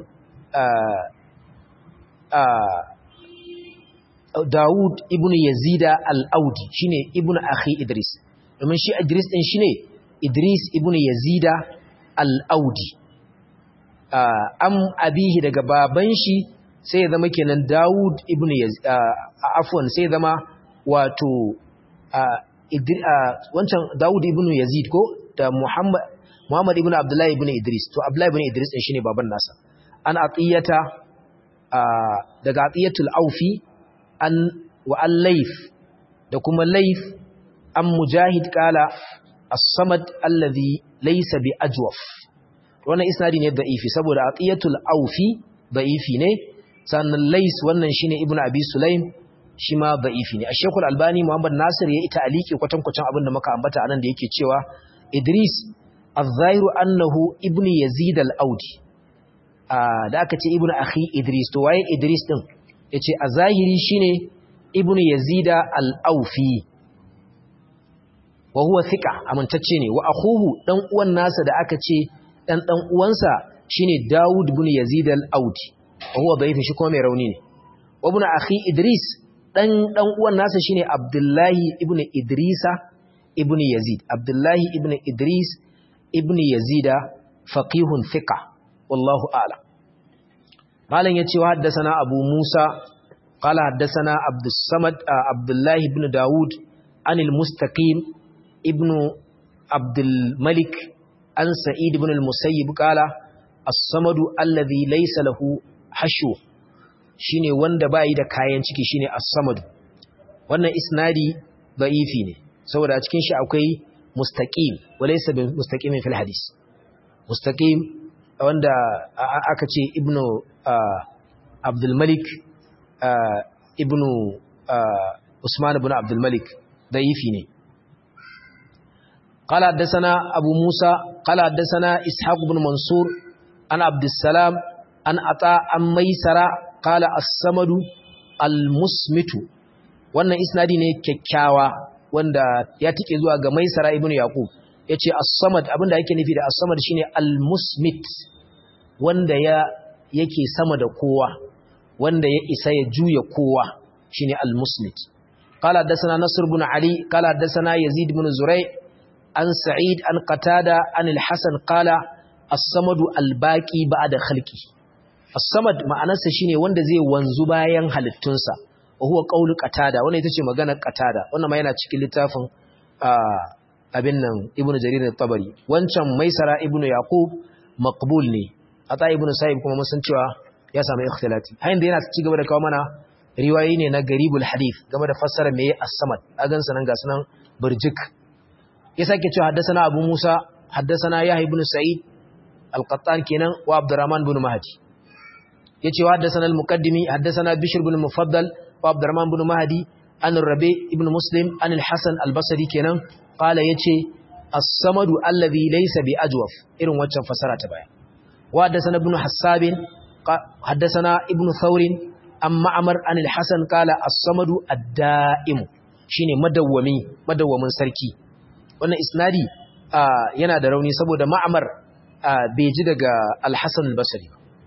Dawud ibn Yazida al-Audi shine ibn akhi Idris domin shi Idris din shine Idris ibn Yazida al-Audi am abihi daga baban shi sai ya zama kenan Dawud ibn Yazid afwan sai ya zama wato wancan Dawud ibn Yazid ko da Muhammad Muhammad ibn Abdullah ibn Idris to Abdullah ibn Idris din shine baban nasa an atiyata daga atiyatul aufi an wa al-layf da kuma layf an mujahid kala as-samad alladhi laysa bi ajwaf wannan isnadi ne da'ifi saboda atiyatul aufi da'ifi ne sannan lays wannan shine ibnu abi sulaim shi ma da'ifi ne ash-shaykh al-albani muhammad nasir ya ita aliki kwatankwacin abin da muka ambata anan da yake cewa idris az-zahiru annahu ibnu yazid al-audi da aka ce ibnu akhi idris to waye idris din yace a zahiri shine ibnu yazid al-aufi wa huwa thiqa amintacce ne wa akhuhu dan uwan nasa da aka ce dan dan uwansa shine Dawud ibn Yazid al-Audi wa huwa da'if shi kuma mai rauni ne wa ibn akhi Idris dan dan uwan nasa shine Abdullahi ibn Idrisa ibn Yazid Abdullahi ibn Idris ibn Yazid faqihun thiqa wallahu a'lam malan yace wa haddathana Abu Musa qala haddathana Abdus Samad Abdullahi ibn Dawud anil Mustaqim ibn Abdul Malik an Sa'id ibn al-Musayyib qala as-samadu alladhi laysa lahu hashu shine wanda bai da kayan ciki shine as-samadu wannan isnadi da'ifi ne saboda a cikin shi akwai mustaqim walaysa bi mustaqimin fil hadis mustaqim wanda aka ce ibnu Abdul Malik ibnu Usman ibn Abdul Malik da'ifi ne قال حدثنا أبو موسى قال حدثنا إسحاق بن منصور عن عبد السلام عن عطاء عن ميسرة قال الصمد المسمت wannan isnadi ne kyakkyawa wanda ya tike zuwa ga Maisara ibn Yaqub yace as-samad abinda yake nufi da as-samad shine al-musmit wanda ya yake sama da kowa wanda ya isa ya juya kowa shine al-musmit qala hadathana nasr ibn ali qala hadathana yazid ibn zuray' an sa'id an qatada an al-hasan qala as-samadu al-baqi ba'da khalqi as-samad ma'anarsa shine wanda zai wanzu bayan halittunsa wa huwa qawlu qatada wannan ita ce maganar qatada wannan ma yana cikin littafin abin nan ibnu jarir at-tabari wancan maisara ibnu yaqub maqbul ne ata ibnu sa'ib kuma mun san cewa ya samu ikhtilati hayin da yana ci gaba da kawo mana riwayoyi ne na garibul hadith game da fassara meye as-samad a gansa nan ga sunan burjik ya sake cewa haddasana abu musa haddasana yahya ibn sa'id al-qattan kenan wa abdurrahman ibn mahdi yace wa haddasana al-muqaddimi haddasana bishr ibn mufaddal wa abdurrahman ibn mahdi an rabi ibn muslim an al-hasan al-basri kenan qala yace as-samadu alladhi laysa bi ajwaf irin waccan fasara ta baya wa haddasana ibn hassab haddasana ibn thawr an ma'mar an al-hasan qala as-samadu ad-da'im shine madawwami madawwamin sarki wannan isnadi yana da rauni saboda ma'amar bai ji daga al-Hasan al-Basri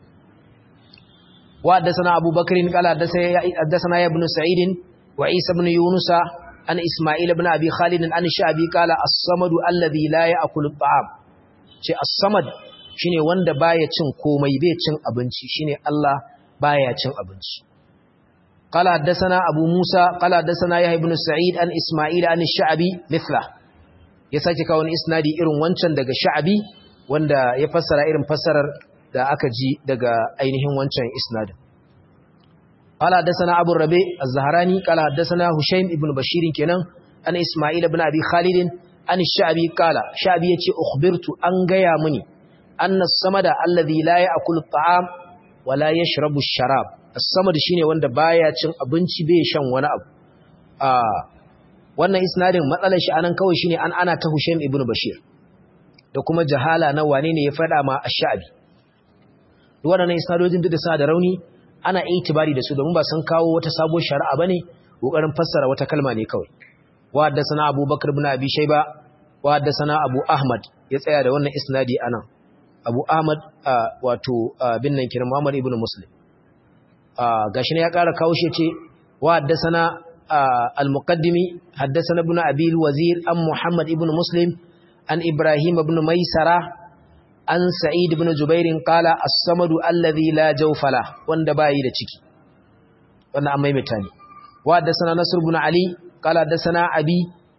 wa haddathana Abu Bakr qala haddathana ibn Sa'id wa Isa ibn Yunus an Isma'il ibn Abi Khalid an Sha'bi qala as-samad alladhi la ya'kulu at-ta'am ce as-samad shine wanda baya cin komai bai cin abinci shine Allah baya cin abinci قال حدثنا أبو موسى قال حدثنا يحيى بن سعيد عن إسماعيل عن الشعبي مثله ya sake kawo wani isnadi irin wancan daga sha'abi wanda ya fassara irin fassarar da aka ji daga ainihin wancan isnadin qala hadathana abu rabi az-zahrani qala hadathana hushaym ibn bashir kenan an isma'il ibn abi khalid an sha'abi qala sha'abi yace ukhbirtu an gaya mini anna as-samada alladhi la ya'kulu at-ta'am wa la yashrabu ash-sharab as-samad shine wanda baya cin abinci bai shan wani abu wannan isnadin matsalar shi anan kawai shine an ana ta Hushaym ibn Bashir da kuma jahala na wane ne ya fada ma ash-sha'bi waɗannan isnadojin duk da suna da rauni ana itibari da su domin ba san kawo wata sabuwar shari'a bane kokarin fassara wata kalma ne kawai wa haddathana Abu Bakr ibn Abi Shayba wa haddathana Abu Ahmad ya tsaya da wannan isnadi anan Abu Ahmad wato bin nan kiran Muhammad ibn Muslim gashi ne ya ƙara kawo shi ce wa haddathana المقدمي حدثنا ابن أبي الوزير أم محمد ابن مسلم عن إبراهيم بن ميسرة عن سعيد بن جبير قال الصمد الذي لا جوف له وند باي da ciki wannan amma mai tani wa haddathana nasr ibn ali qala haddathana abi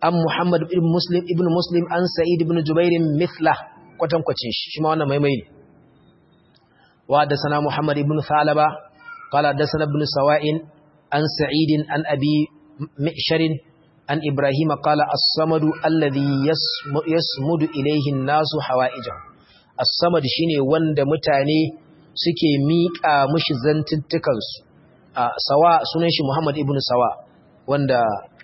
an Muhammad ibn Muslim ibn Muslim an Sa'id ibn Jubair mithla kwatankwacin shi shi ma wannan maimai ne wa da sana Muhammad ibn Thalaba qala da sana ibn Sawa'in an Sa'id an Abi Mi'shar an Ibrahim qala as-samadu alladhi yasmudu ilayhi an-nasu hawaijahu as-samad shine wanda mutane suke miƙa mushi zantuttukan su sawa sunan shi Muhammad ibn Sawa wanda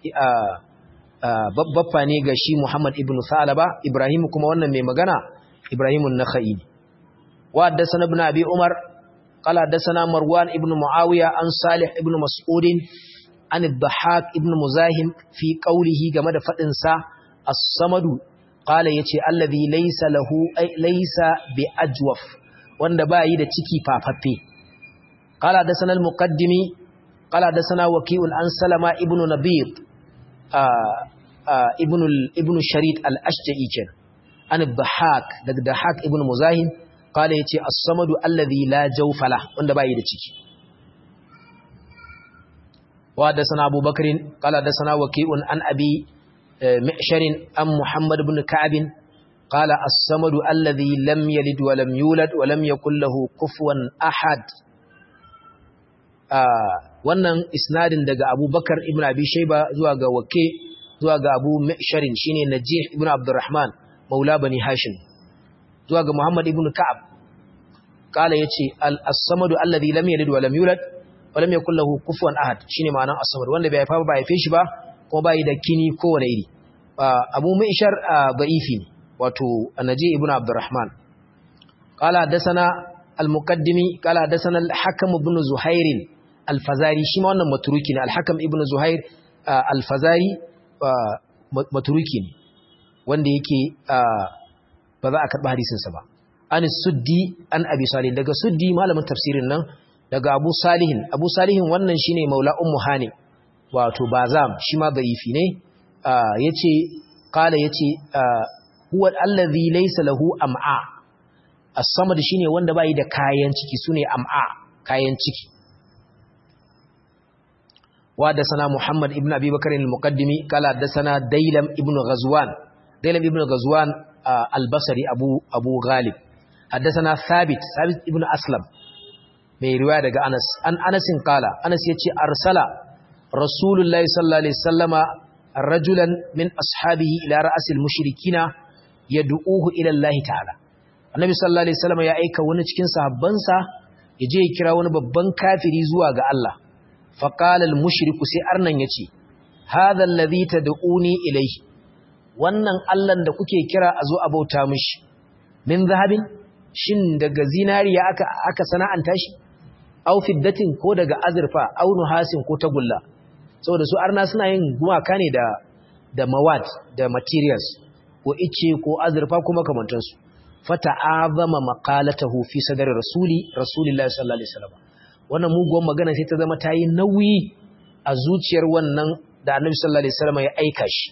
babba ne ga shi Muhammad ibn Salaba Ibrahim kuma wannan mai magana Ibrahim an-Nakhai wa haddathana ibn Abi Umar qala haddathana Marwan ibn Muawiya an Salih ibn Mas'ud an ad-Dhahhak ibn Muzahim fi qawlihi game da fadin sa as-samadu qala yace allazi laysa lahu ay laysa bi ajwaf wanda ba yi da ciki fafaffe qala haddathana al-muqaddimi qala haddathana waqi'un an Salama ibn Nabir ibn sharid al-ashja'i ken an dhahak daga dhahak ibn muzahim kala yace as-samadu alladhi la jawfala wanda bai da ciki wa da sana abubakar kala da sana waqi'un an abi mi'shar an muhammad ibn ka'ab kala as-samadu alladhi lam yalid wa lam yulad wa lam yakul lahu kufuwan ahad wannan isnadin daga abubakar ibn abi shaiba zuwa ga wake zuwa ga abu misharin shine najih ibn abdurrahman maula bani hashim zuwa ga muhammad ibn ka'ab kala yace al-samadu alladhi lam yalid wa lam yulad wa lam yakul lahu kufuwan ahad shine ma'anar as-samad wanda bai haifa ba haife shi ba kuma bai da kini ko wani iri abu mishar da'ifi ne wato najih ibn abdurrahman qala dasana al-muqaddimi qala dasana al-hakam ibn zuhair al-fazari shi ma wannan maturuki ne al-hakam ibn zuhair al-fazari maturuki ne wanda yake ba za a karɓi hadisinsa ba an suddi an abi salih daga suddi malamin tafsirin nan daga abu salihin abu salihin wannan shine maula ummu hani wato bazam shi ma da'ifi ne yace qala yace huwa allazi laysa lahu am'a as-samad shine wanda bai da kayan ciki sune am'a kayan ciki وحدثنا محمد ابن أبي بكر المقدمي قال حدثنا ديلم ابن غزوان ديلم ابن غزوان آه البصري أبو, أبو غالب حدثنا ثابت ثابت ابن أسلم من رواية أنس أن أنس قال أنس يتي أرسل رسول الله صلى الله عليه وسلم رجلا من أصحابه إلى رأس المشركين يدعوه إلى الله تعالى النبي صلى الله عليه وسلم يا أيكا ونجكين صحبانسا يجي كرا ونببان كافري زواغ الله فقال المشرك sai arnan yace hadha alladhi tad'uni ilayhi wannan Allah da kuke kira a zo abauta mishi min zahabin shin daga zinariya aka aka sana'anta shi aw fiddatin ko daga azurfa aw nuhasin ko tagulla saboda su arna suna yin gumaka ne da da mawad da materials ko ice ko azurfa ko makamantansu fata'azama maqalatahu fi sadri rasuli rasulillahi sallallahu alaihi wasallam wannan muguwar magana sai ta zama ta yi nauyi a zuciyar wannan da annabi sallallahu alaihi wasallam ya aika shi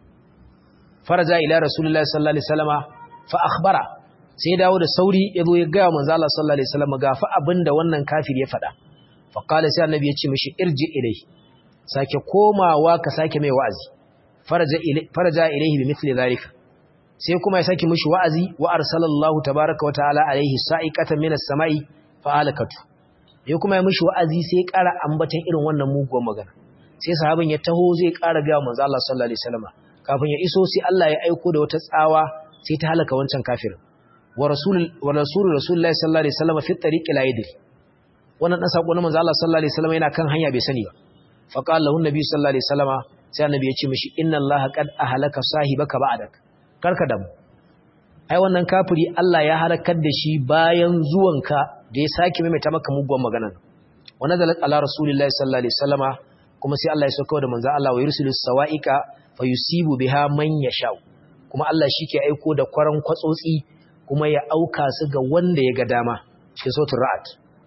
faraja ila rasulullahi sallallahu alaihi wasallam fa akhbara sai dawo da sauri ya zo ya ga manzo Allah sallallahu alaihi wasallam ga fa abinda wannan kafir ya faɗa fa qala sai annabi ya ce mishi irji ilai sake komawa ka sake mai wa'azi faraja ilai faraja ilaihi bi mithli zalika sai kuma ya sake mishi wa'azi wa arsalallahu tabaaraka wa ta'ala alaihi sa'iqatan minas sama'i fa halakatu ya kuma ya mishi wa'azi sai ƙara ambatan irin wannan muguwar magana sai sahabin ya taho zai ƙara ga manzo Allah sallallahu alaihi wasallam kafin ya iso sai Allah ya aiko da wata tsawa sai ta halaka wancan kafir wa rasul wa rasul rasulullahi sallallahu alaihi wasallam fi tariqi la yadri wannan dan sako na manzo Allah sallallahu alaihi wasallam yana kan hanya bai sani ba fa qala lahu nabi sallallahu alaihi wasallam sai annabi ya ce mishi inna Allah qad ahlaka sahibaka ba'dak karka damu ai wannan kafiri Allah ya halakar da shi bayan zuwanka da ya sake maimaita maka muguwar magana wa nazalat ala rasulillahi sallallahu alaihi wasallama kuma sai Allah ya sauka da manzo Allah wa yursilu sawaika fayusibu biha man yasha kuma Allah shike aiko da kwaran kwatsotsi kuma ya auka su ga wanda ya ga dama cikin sautul ra'd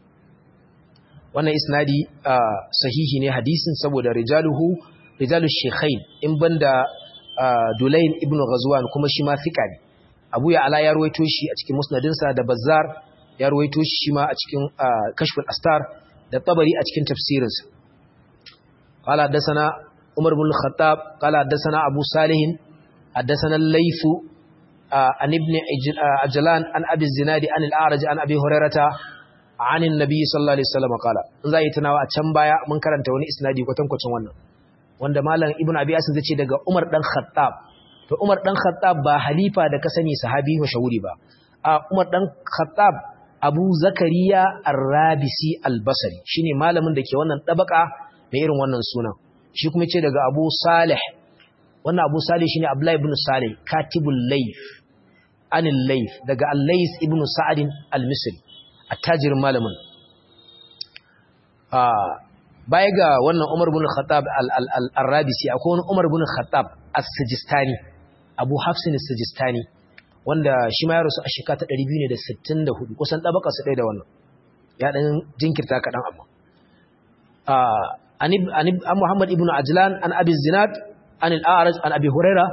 wannan isnadi sahihi ne hadisin saboda rijaluhu rijalu shaykhain in banda Dulayn ibn Ghazwan kuma shi ma fika ne Abu ya ala ya ruwaito shi a cikin musnadinsa da Bazzar ya ruwaito shi ma a cikin kashful astar da tabari a cikin tafsirinsa qala hadathana umar ibn al-khattab qala haddathana abu salih haddathana al-layth an ibn ajlan an abi zinadi an al-a'raj an abi hurairata an annabi sallallahu alaihi wasallam qala in zai tunawa a can baya mun karanta wani isnadi kwatankwacin wannan wanda malam ibn abi asim zai ce daga umar dan khattab to umar dan khattab ba halifa da ka sani sahabi mashahuri ba a umar dan khattab abu zakariya ar-rabisi al-basri shine malamin da ke wannan dabaka da irin wannan sunan shi kuma ce daga abu salih wannan abu salih shine abdullahi ibn salih katibul layth anil layth daga al-layth ibn sa'd al-misri attajirin malamin baya ga wannan umar ibn khattab al-rabisi akwai wani umar ibn khattab as-sijistani abu hafsin as-sijistani wanda shi ma ya rasu a shekara ta 264 kusan ɗabaka su ɗaya da wannan ya ɗan jinkirta kaɗan abu an muhammad ibn ajlan an abi zinat an al'araj an abi huraira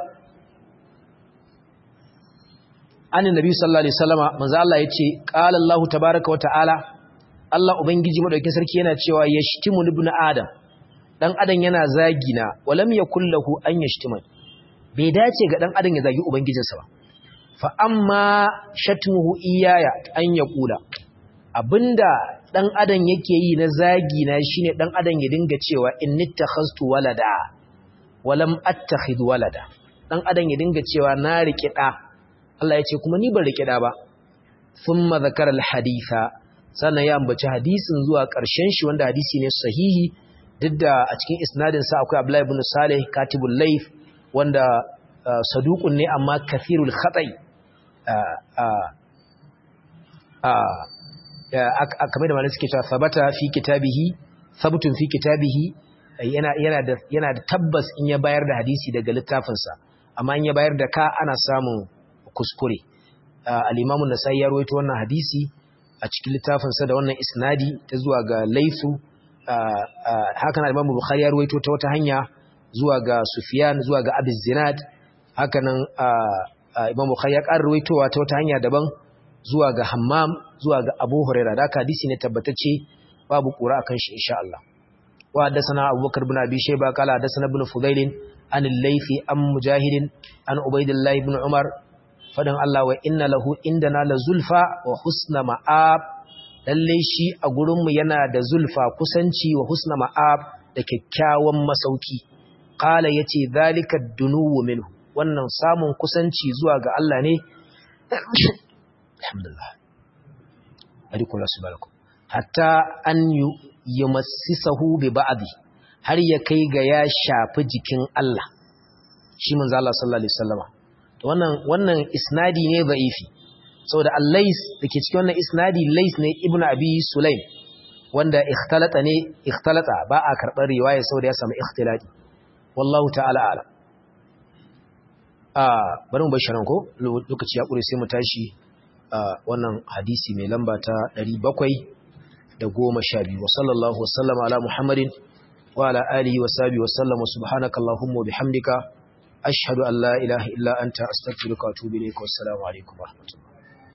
an nabi sallallahu alaihi wasallama manzo Allah yace qala Allah tabaaraka wa ta'ala Allah ubangiji madaukakin sarki yana cewa yashtimu ibn adam dan adam yana zagina walam yakul lahu an yashtima bai dace ga dan adam ya zagi ubangijinsa ba fa'amma shatmuhu iyaya an ya ƙula abinda ɗan adam yake yi na zagi na shi ne ɗan adam ya dinga cewa in nita hastu walada walam attakhid walada ɗan adam ya dinga cewa na riƙe ɗa Allah ya ce kuma ni ban riƙe ɗa ba sun mazakar haditha sannan ya ambaci hadisin zuwa ƙarshen shi wanda hadisi ne sahihi duk da a cikin isnadinsa akwai Abdullahi ibn Saleh katibul Laif wanda saduqun ne amma kathirul khata'i kamar da malai suke cewa sabata fi kitabihi sabutun fi kitabihi yana da tabbas in ya bayar da hadisi daga littafinsa amma in ya bayar da ka ana samun kuskure al-imamu nasai ya rawaito wannan hadisi a cikin littafinsa da wannan isnadi ta zuwa ga laifu haka na imamu bukhari ya rawaito ta wata hanya zuwa ga sufyan zuwa ga abu zinad haka nan Imam Bukhari ya ƙara ruwaitowa ta wata hanya daban zuwa ga Hammam zuwa ga Abu Hurairah da hadisi ne tabbatacce babu ƙura akan shi insha Allah wa haddathana Abu Bakar ibn Abi Shayba qala haddathana ibn Fudail an al-Laythi an Mujahid an Ubaydillah ibn Umar fadan Allah wa inna lahu indana la zulfa wa husna ma'ab lalle shi a gurin mu yana da zulfa kusanci wa husna ma'ab da kyakkyawan masauki qala yace zalika dunuwu minhu wannan samun kusanci zuwa ga Allah ne alhamdulillah arikula subhanahu hatta an yumassisahu bi ba'dhi har ya kai ga ya shafi jikin Allah shi manzo Allah sallallahu alaihi wasallama to wannan wannan isnadi ne da'ifi saboda al-lais dake cikin wannan isnadi lais ne ibnu abi sulaim wanda ikhtalata ne ikhtalata ba a karbar riwaya saboda ya samu ikhtilati wallahu ta'ala a'lam bari mu bashiran ko lokaci ya ƙure sai mu tashi wannan hadisi mai lamba ta 712 wa sallallahu wasallama ala muhammadin wa ala alihi wa sahbihi wa sallama subhanakallahumma wa bihamdika ashhadu an la ilaha illa anta astaghfiruka wa atubu ilayk wa assalamu alaikum wa rahmatullahi